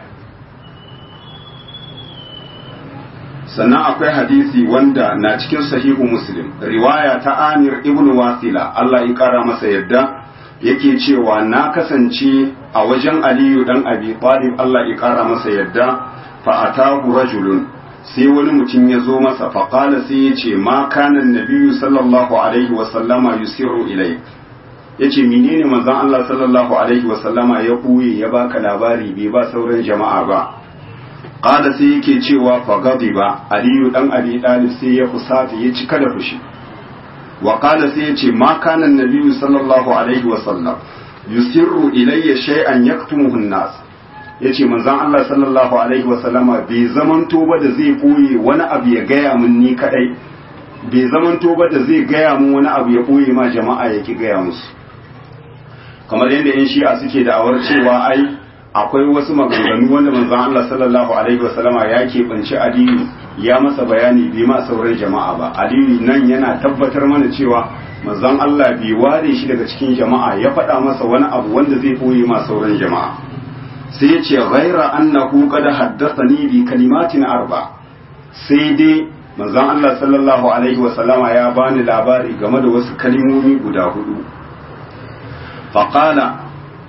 sannan akwai hadisi wanda na cikin sahihu muslim riwaya ta amir ibn wasila Allah ya kara masa yadda yake cewa na kasance a wajen aliyu dan abi talib Allah ya kara masa yadda fa atahu rajulun sai wani mutum ya zo masa faƙala sai ya ce ma kanan nabiyu sallallahu alaihi wasallama yusiru ilai ya ce menene manzon Allah sallallahu alaihi wasallama ya ɓuye ya baka labari bai ba sauran jama'a ba ƙala sai yake cewa fagadi ba aliyu dan abi ɗalib sai ya fusata ya cika da fushi wa ƙala sai ya ce ma kanan nabiyu sallallahu alaihi wasallam yusirru ilayya shay'an yaktumuhu an-nas ya ce manzan Allah sallallahu Alaihi wasallama bai zamanto ba da zai ɓoye wani abu ya gaya mun ni kaɗai bai zamanto ba da zai gaya mun wani abu ya ɓoye ma jama'a ya ki gaya musu kamar yadda yan shi'a suke da'awar cewa ai akwai wasu maganganu wanda manzan Allah sallallahu Alaihi wasallama ya keɓanci aliyu ya masa bayani bai ma sauran jama'a ba aliyu nan yana tabbatar mana cewa manzan Allah bai ware shi daga cikin jama'a ya faɗa masa wani abu wanda zai ɓoye ma sauran jama'a sai ya ce ghaira annahu qad haddathani bi kalimatin arba sai dai manzon Allah sallallahu alaihi wasallama ya bani labari game da wasu kalimomi guda hudu faqala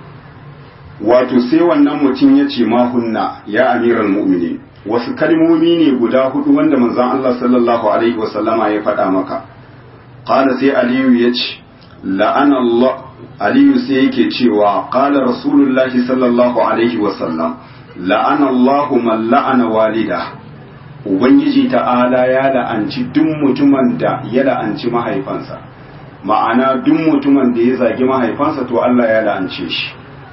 wato sai wannan mutum ya ce ma hunna ya amiral mu'minin wasu kalmomi ne guda hudu wanda manzon Allah sallallahu alaihi wasallama ya faɗa maka qala sai aliyu ya ce la'ana Allah aliyu sai yake cewa qala rasulullahi sallallahu alaihi wasallam la'ana Allahu man la'ana walida ubangiji ta'ala ya la'anci duk mutumin da ya la'anci mahaifansa ma'ana duk mutumin da ya zagi mahaifansa to Allah ya la'ance shi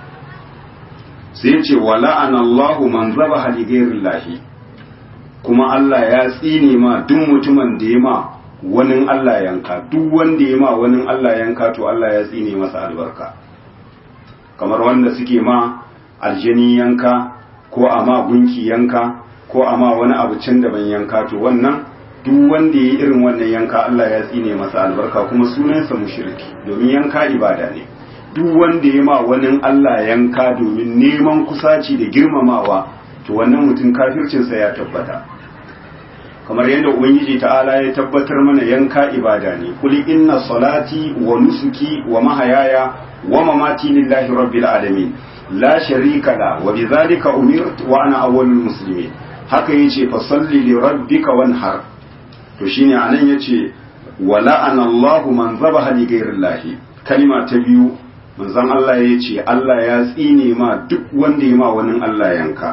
sai ce wa la'ana Allahu man zabaha li ghairillahi kuma Allah ya tsine ma duk mutumin da ya ma wani Allah yanka duk wanda ya ma wani Allah yanka to Allah ya tsine masa albarka kamar wanda suke ma aljani yanka ko a ma gunki yanka ko a ma wani abu can daban yanka to wannan duk wanda ya irin wannan yanka Allah ya tsine masa albarka kuma sunansa mushriki domin yanka ibada ne duk wanda ya ma wani Allah yanka domin neman kusaci da girmamawa to wannan mutum kafircinsa ya tabbata kamar yadda ubangiji ta'ala ya tabbatar mana yanka ibada ne kuli inna salati wa nusuki wa mahayaya wa mamati lillahi rabbil alamin la sharika la wa bidhalika umirtu wa ana awwalul muslimin haka yace fa salli li rabbika wanhar to shine anan yace wala ana Allahu man zabaha li ghayrillahi kalima ta biyu manzon Allah yace Allah ya tsine ma duk wanda ya ma wani Allah yanka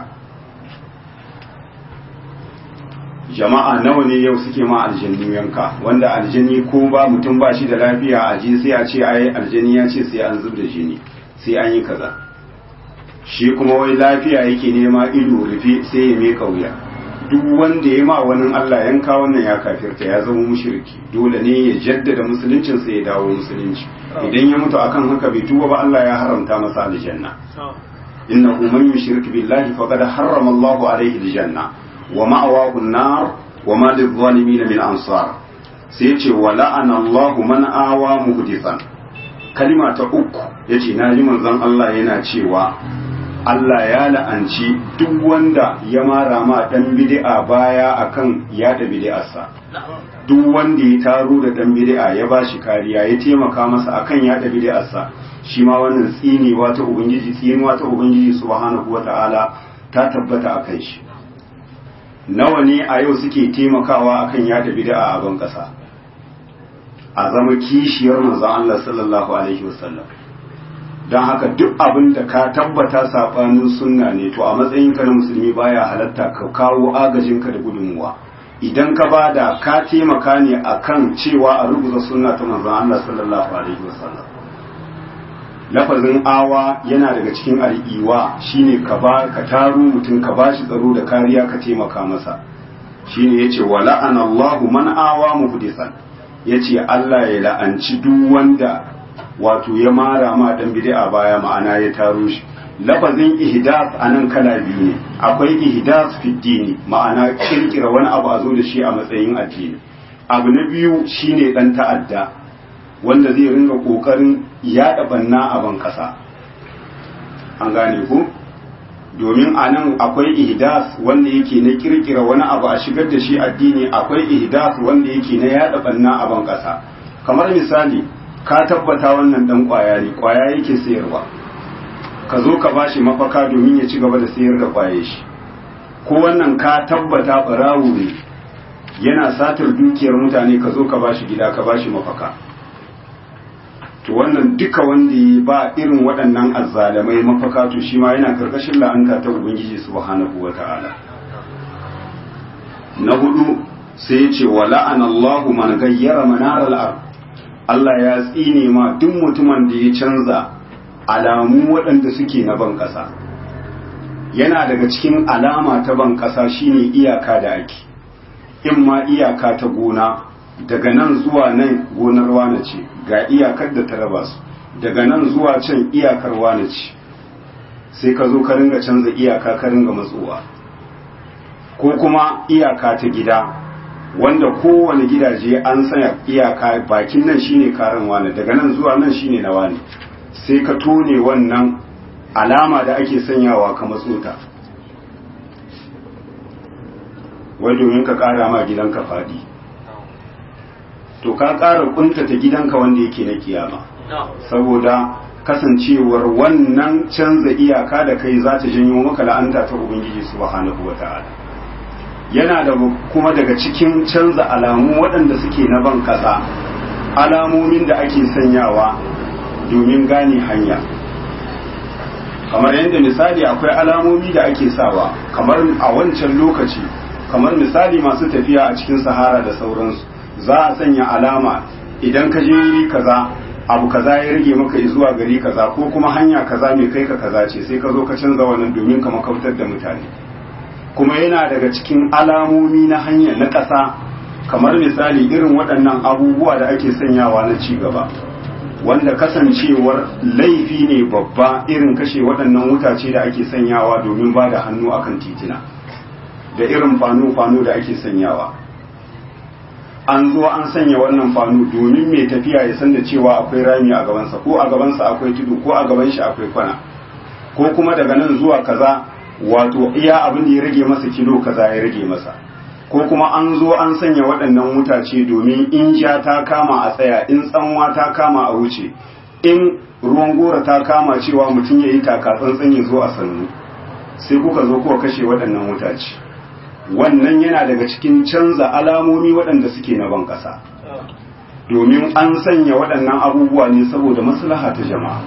jama'a nawa ne yau suke ma aljanni yanka wanda aljanni ko ba mutum ba shi da lafiya a ji sai a ce ai aljanni ya ce sai an zub da jini sai an yi kaza shi kuma wai lafiya yake nema ido rufe sai ya meka wuya duk wanda ya ma wani Allah yanka wannan ya kafirta ya zama mushriki dole ne ya jaddada musuluncin sa ya dawo musulunci idan ya mutu akan haka bai tuba ba Allah ya haramta masa aljanna innahu man yushrik billahi faqad harrama Allahu alayhi aljanna wa ma'awahu an-nar wa ma lidh-dhalimin min ansar sai yace wa la'ana Allahu man awa muhdithan kalima ta uku yace naji manzon Allah yana cewa Allah ya la'anci duk wanda ya mara ma dan bid'a baya akan yada bid'arsa duk wanda ya taro da dan bid'a ya bashi kariya ya taimaka masa akan yada bid'arsa shi ma wannan tsinewa ta ubangiji tsinewa ta ubangiji subhanahu wata'ala ta tabbata akan shi nawa ne a yau suke taimakawa akan yada bid'a a ban kasa a zama kishiyar manzon Allah sallallahu alaihi wasallam don haka duk abin da ka tabbata sabanin sunna ne to a matsayin ka na musulmi baya halatta ka kawo agajinka da gudunmuwa idan ka bada ka taimaka ne akan cewa a rubuta sunna ta manzon Allah sallallahu alaihi wasallam lafazin awa yana daga cikin al'iwa shine ka ba ka taro mutum ka bashi tsaro da kariya ka taimaka masa shine yace wa la'ana Allahu man awa muhdisan yace Allah ya la'anci duk wanda wato ya mara ma dan bid'a baya ma'ana ya taro shi lafazin ihdas anan kala biyu ne akwai ihdas fi dini ma'ana kirkira wani abu a zo da shi a matsayin addini abu na biyu shine dan ta'adda wanda zai ringa kokarin yada banna a ban kasa an gane ku domin a nan akwai ihdas wanda yake na kirkira wani abu a shigar da shi addini akwai ihdas wanda yake na yada banna a ban kasa kamar misali ka tabbata wannan dan kwaya ne kwaya yake sayarwa ka zo ka bashi mafaka domin ya ci gaba da sayar da kwaye shi ko wannan ka tabbata barawo ne yana satar dukiyar mutane ka zo ka bashi gida ka bashi mafaka to wannan duka wanda ya ba irin waɗannan azzalamai mafaka to shi ma yana karkashin la'anta ta ubangiji subhanahu wata'ala na hudu sai ya ce wa la'ana Allahu man gayyara manaral ard Allah ya tsine ma duk mutumin da ya canza alamu waɗanda suke na ban ƙasa yana daga cikin alama ta ban ƙasa shine iyaka da ake in ma iyaka ta gona daga nan zuwa nan gonar wane ce ga iyakar da ta raba su daga nan zuwa can iyakar wane ce sai ka zo ka ringa canza iyaka ka ringa matsowa ko kuma iyaka ta gida wanda kowane gidaje an sanya iyaka bakin nan shine karan wane daga nan zuwa nan shine na wane sai ka tone wannan alama da ake sanyawa ka matsota wai domin ka kara ma gidanka fadi to ka ƙara kuntata gidanka wanda yake na kiyama saboda kasancewar wannan canza iyaka da kai za ta janyo maka la'anta ta ubangiji subhanahu wata'ala yana da kuma daga cikin canza alamu waɗanda suke na ban ƙasa alamomin da ake sanyawa domin gane hanya kamar yadda misali akwai alamomi da ake sawa kamar a wancan lokaci kamar misali masu tafiya a cikin sahara da sauransu za a sanya alama idan ka je wuri kaza abu kaza ya rage maka zuwa gari kaza ko kuma hanya kaza mai kai ka kaza ce sai ka zo ka canza wannan domin ka makautar da mutane kuma yana daga cikin alamomi na hanya na ƙasa kamar misali irin waɗannan abubuwa da ake sanyawa na ci gaba wanda kasancewar laifi ne babba irin kashe waɗannan wutace da ake sanyawa domin ba da hannu akan titina da irin fano-fano da ake sanyawa an zo an sanya wannan fanu domin mai tafiya ya san da cewa akwai rami a gabansa ko a gabansa akwai tudu ko a gaban shi akwai kwana ko kuma daga nan zuwa kaza wato iya abin da ya rage masa kilo kaza ya rage masa ko kuma an zo an sanya waɗannan wutace domin in ja ta kama a tsaya in tsanwa ta kama a wuce in ruwan gora ta kama cewa mutum ya yi taka tsantsan ya zo a sannu sai kuka zo kuka kashe waɗannan wutace wannan yana daga cikin canza alamomi waɗanda suke na ban ƙasa domin an sanya waɗannan abubuwa ne saboda maslaha ta jama'a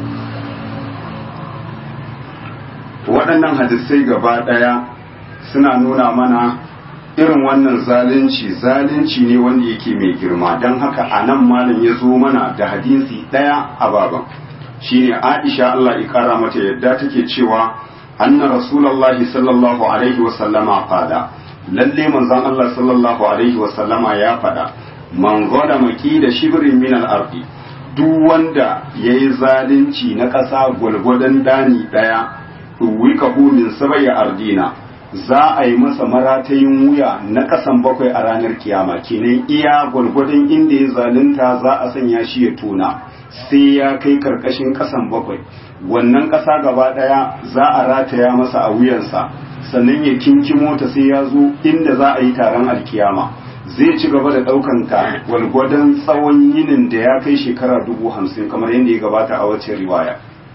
waɗannan hadisai gaba ɗaya suna nuna mana irin wannan zalunci zalunci ne wanda yake mai girma don haka a nan malam ya zo mana da hadisi ɗaya a baban shine aisha Allah ya kara mata yadda take cewa anna rasulullahi sallallahu alaihi wa sallama fada lalle manzon Allah sallallahu alaihi wa sallama ya fada man goda maki da shibrin min al-ardi duk wanda yayi zalunci na ƙasa gwalgwadon dani daya duwikahu min sabaya ardina za a yi masa maratayin wuya na ƙasan bakwai a ranar kiyama kenan iya gwalgwadon inda ya zalunta za a sanya shi ya tona sai ya kai karkashin ƙasan bakwai wannan ƙasa gaba ɗaya za a rataya masa a wuyansa sannan ya kinkimo ta sai ya zo inda za a yi taron alkiyama zai ci gaba da ɗaukan ta gwalgwadon tsawon yinin da ya kai shekara dubu hamsin kamar yadda ya gabata a wacce riwaya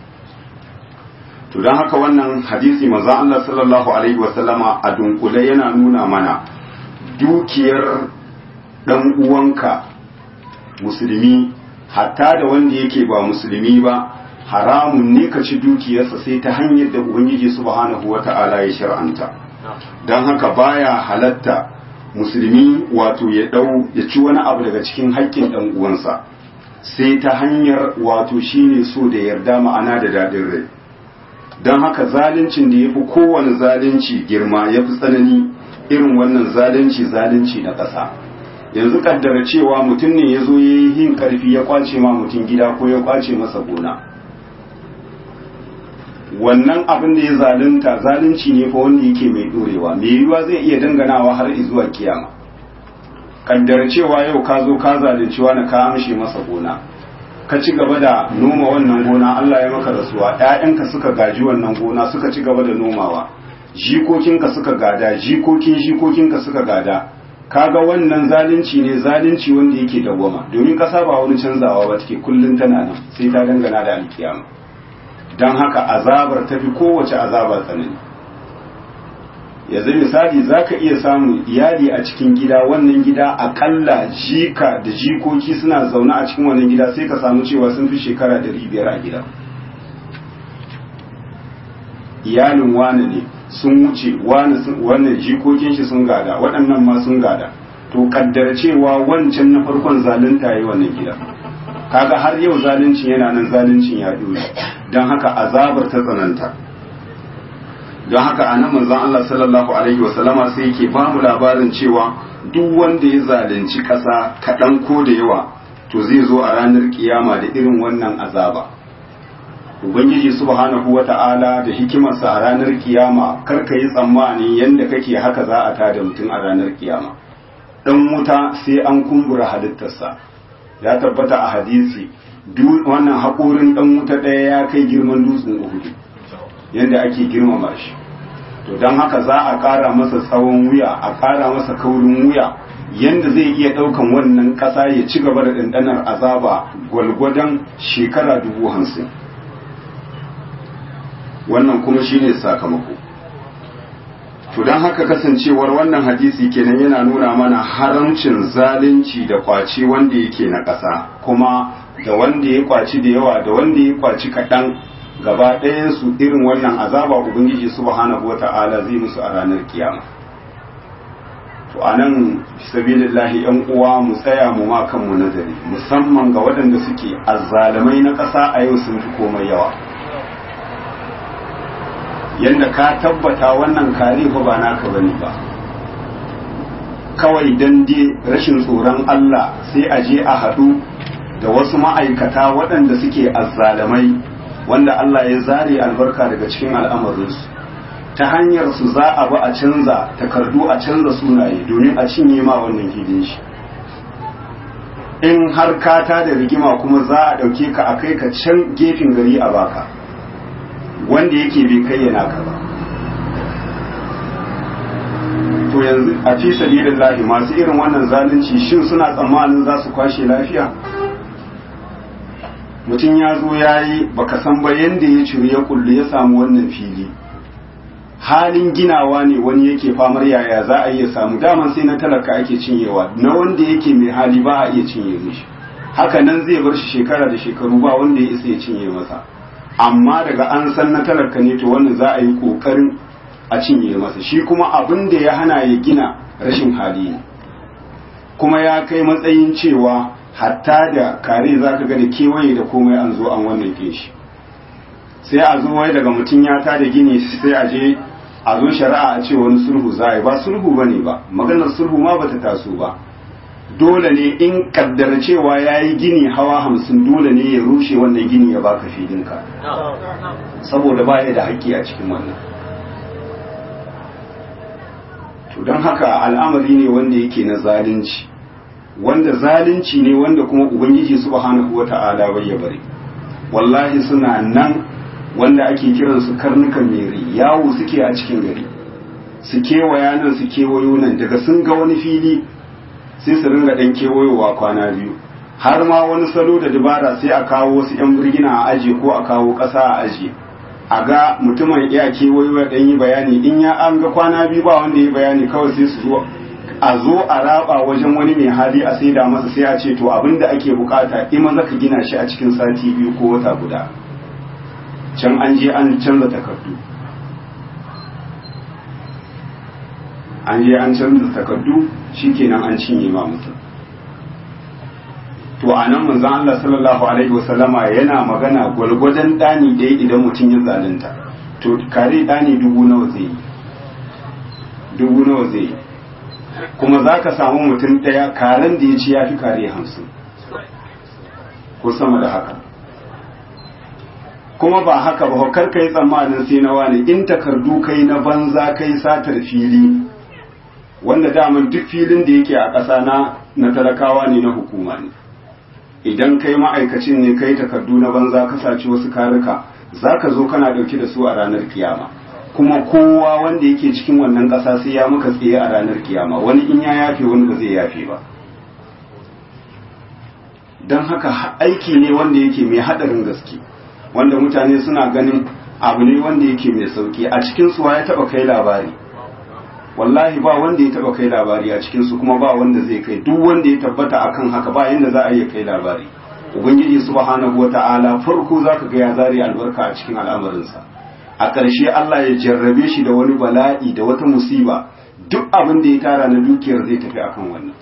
to don haka wannan hadisi maza Allah sallallahu alaihi wasallama a dunkule yana nuna mana dukiyar ɗan uwanka musulmi hatta da wanda yake ba musulmi ba haramun ne ka ci dukiyarsa sai ta hanyar da ubangiji subhanahu wata'ala ya shar'anta don haka baya halatta musulmi wato ya dau ya ci wani abu daga cikin haƙƙin ɗan uwansa sai ta hanyar wato shine so da yarda ma'ana da daɗin rai don haka zaluncin da ya fi kowane zalunci girma ya fi tsanani irin wannan zalunci zalunci na ƙasa yanzu kaddara cewa mutum ne ya zo ya yi yin ƙarfi ya kwace ma mutum gida ko ya kwace masa gona wannan abin da ya zalunta zalunci ne fa wanda yake mai ɗorewa mai yiwuwa zai iya danganawa har zuwa kiyama kaddara cewa yau ka zo ka zalunci wani ka amshe masa gona ka ci gaba da noma wannan gona Allah ya maka rasuwa ƴaƴanka suka gaji wannan gona suka ci gaba da nomawa jikokinka suka gada jikokin jikokinka suka gada kaga wannan zalunci ne zalunci wanda yake dawwama domin kasa ba wani canzawa ba take kullun tana nan sai ta dangana da alkiyama dan haka azabar tafi kowace azaba tsanani yanzu misali zaka iya samun iyali a cikin gida wannan gida akalla jika da jikoki suna zaune a cikin wannan gida sai ka samu cewa sun fi shekara 500 a gida iyalin wane ne sun wuce wannan jikokin shi sun gada waɗannan ma sun gada to kaddar cewa wancan na farkon zalunta yi wannan gida kaga har yau zaluncin yana nan zaluncin ya dole don haka azabar ta tsananta don haka anan manzon Allah sallallahu alaihi wasallama sai yake ba mu labarin cewa duk wanda ya zalunci ƙasa kaɗan ko da yawa to zai zo a ranar kiyama da irin wannan azaba ubangiji subhanahu wata'ala da hikimarsa a ranar kiyama kar ka yi tsammani yanda kake haka za a tada mutum a ranar kiyama dan wuta sai an kumbura halittarsa ya tabbata a hadisi wannan haƙorin dan wuta ɗaya ya kai girman dutsen uhudu yanda ake girmama shi to don haka za a ƙara masa tsawon wuya a ƙara masa kaurin wuya yanda zai iya ɗaukan wannan ƙasa ya ci gaba da ɗanɗanar azaba gwalgwadon shekara dubu hamsin wannan kuma shine sakamako to don haka kasancewar wannan hadisi kenan yana nuna mana haramcin zalunci da kwaci wanda yake na ƙasa kuma da wanda ya kwaci da yawa da wanda ya kwaci kaɗan gaba su irin wannan azaba ubangiji subhanahu wata'ala zai musu a ranar kiyama to anan sabilillahi yan uwa mu tsaya mu ma kanmu nazari musamman ga waɗanda suke azzalamai na ƙasa a yau sun fi komai yawa yadda ka tabbata wannan kare fa ba naka bane ba kawai dan dai rashin tsoron Allah sai a je a haɗu da wasu ma'aikata waɗanda suke azzalamai wanda Allah ya zare albarka daga cikin al'amarinsu ta hanyar su za a ba a canza takardu a canza sunaye domin a cinye ma wannan hidin shi in har ka ta da rigima kuma za a ɗauke ka a kai ka can gefen gari a baka wanda yake bai kayyana ka ba to yanzu a fi sabilillahi masu irin wannan zalunci shin suna tsammanin za su kwashe lafiya mutum ya zo ya yi baka san ba yanda ya ciri ya kullu ya samu wannan fili halin ginawa ne wani yake famar yaya za a iya samu daman sai na talaka ake cinyewa na wanda yake mai hali ba a iya cinye mishi haka nan zai bar shi shekara da shekaru ba wanda ya isa ya cinye masa amma daga an san na talaka ne to wannan za a yi kokarin a cinye masa shi kuma abin da ya hana ya gina rashin hali ne kuma ya kai matsayin cewa hatta da kare za ka ga da kewaye da komai an zo an wannan shi sai a zo wai daga mutum ya ta da gini sai a je a zo shari'a a ce wani sulhu za a yi ba sulhu ba ne ba maganar sulhu ma bata taso ba dole ne in kaddara cewa ya yi gini hawa hamsin dole ne ya rushe wannan gini ya baka filinka saboda ba ya da haƙƙi a cikin wannan to don haka al'amari ne wanda yake na zalunci wanda zalunci ne wanda kuma ubangiji subhanahu wata'ala bai ya bari wallahi suna nan wanda ake kiransu karnukan mere yawo suke a cikin gari su kewaya nan su kewayo nan daga sun ga wani fili sai su ringa dan kewayowa kwana biyu har ma wani salo da dabara sai a kawo wasu yan birgina a aje ko a kawo ƙasa a aje a ga mutumin iya kewayo ya dan yi bayani in ya an ga kwana biyu ba wanda ya bayani kawai sai su zo a zo a raba wajen wani mai hali a saida masa sai a ce to abinda ake bukata in maza ka gina shi a cikin sati biyu ko wata guda can an je an canza takardu an je an canza takardu shikenan an cinye ma mutum to a nan manzon Allah sallallahu alaihi wasallama yana magana gwalgwadon dani dai idan mutum ya zalunta to kare dani dubu nawa zai yi dubu nawa zai yi kuma za ka samu mutum ɗaya karen da ya ci ya fi kare hamsin ko sama da haka kuma ba haka ba kar ka yi tsammanin sai na wani in takardu kai na banza kai satar fili wanda daman duk filin da yake a ƙasa na na talakawa ne na hukuma ne idan kai ma'aikacin ne kai takardu na banza ka saci wasu karika za ka zo kana ɗauki da su a ranar kiyama kuma kowa wanda yake cikin wannan ƙasa sai ya muka tsaye a ranar kiyama wani in ya yafe wani ba zai yafe ba don haka aiki ne wanda yake mai haɗarin gaske wanda mutane suna ganin abu ne wanda yake mai sauki a cikin suwa ya taba kai labari wallahi ba wanda ya taba kai labari a cikin su kuma ba wanda zai kai duk wanda ya tabbata akan haka ba yanda za a iya kai labari ubangiji subhanahu wata'ala farko zaka ga ya zare albarka a cikin al'amarinsa a ƙarshe Allah ya jarrabe shi da wani bala'i da wata musiba duk abin da ya tara na dukiyar zai tafi akan wannan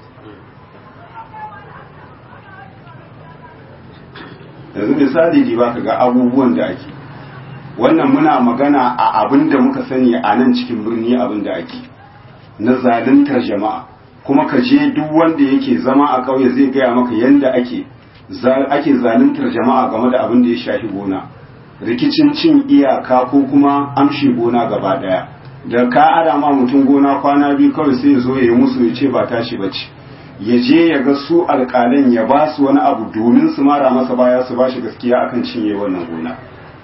yanzu misali di ba ka ga abubuwan da ake wannan muna magana a abin da muka sani a nan cikin birni abin da ake na zaluntar jama'a kuma ka je duk wanda yake zama a ƙauye zai gaya maka yadda ake ake zaluntar jama'a game da abin da ya shafi gona rikicin cin iyaka ko kuma amshi gona gaba daya da ka ara ma mutum gona kwana biyu kawai sai ya zo ya yi musu ya ce ba tashi bace ya je ya ga su alƙalan ya ba su wani abu domin su mara masa baya su ba shi gaskiya akan cinye wannan gona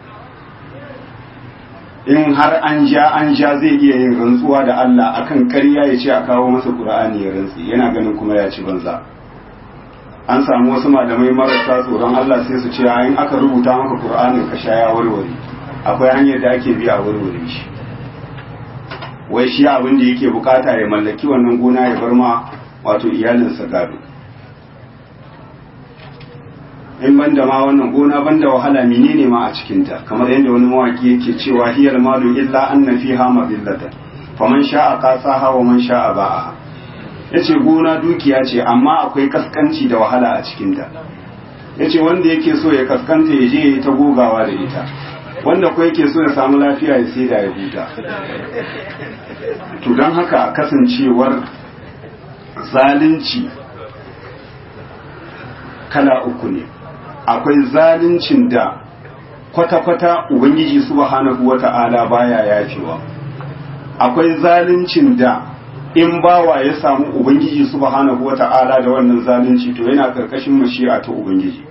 in har an ja an ja zai iya yin rantsuwa da Allah akan ƙarya ya ce a kawo masa Qur'ani ya rantsi yana ganin kuma ya ci banza an samu wasu malamai marasa tsoron Allah sai su ce in aka rubuta maka Qur'anin ka sha ya warware akwai hanyar da ake biya a warware shi wai shi abin da yake bukata ya mallaki wannan gona ya bar ma wato iyalinsa gado in banda ma wannan gona banda wahala menene ma a cikinta kamar yadda wani mawaki yake cewa hiyal malu illa anna fiha madillatan faman sha'a qasaha wa man sha'a ba'aha yace gona dukiya ce amma akwai kaskanci da wahala a cikinta yace wanda yake so ya kaskanta ya je ya ta gogawa da ita wanda ko yake so ya samu lafiya ya sai da ya huta to don haka kasancewar zalunci kala uku ne akwai zaluncin da kwata-kwata ubangiji subhanahu wata'ala baya yafewa akwai zaluncin da in bawa ya samu ubangiji subhanahu wata'ala da wannan zalunci to yana karkashin mashi'a ta ubangiji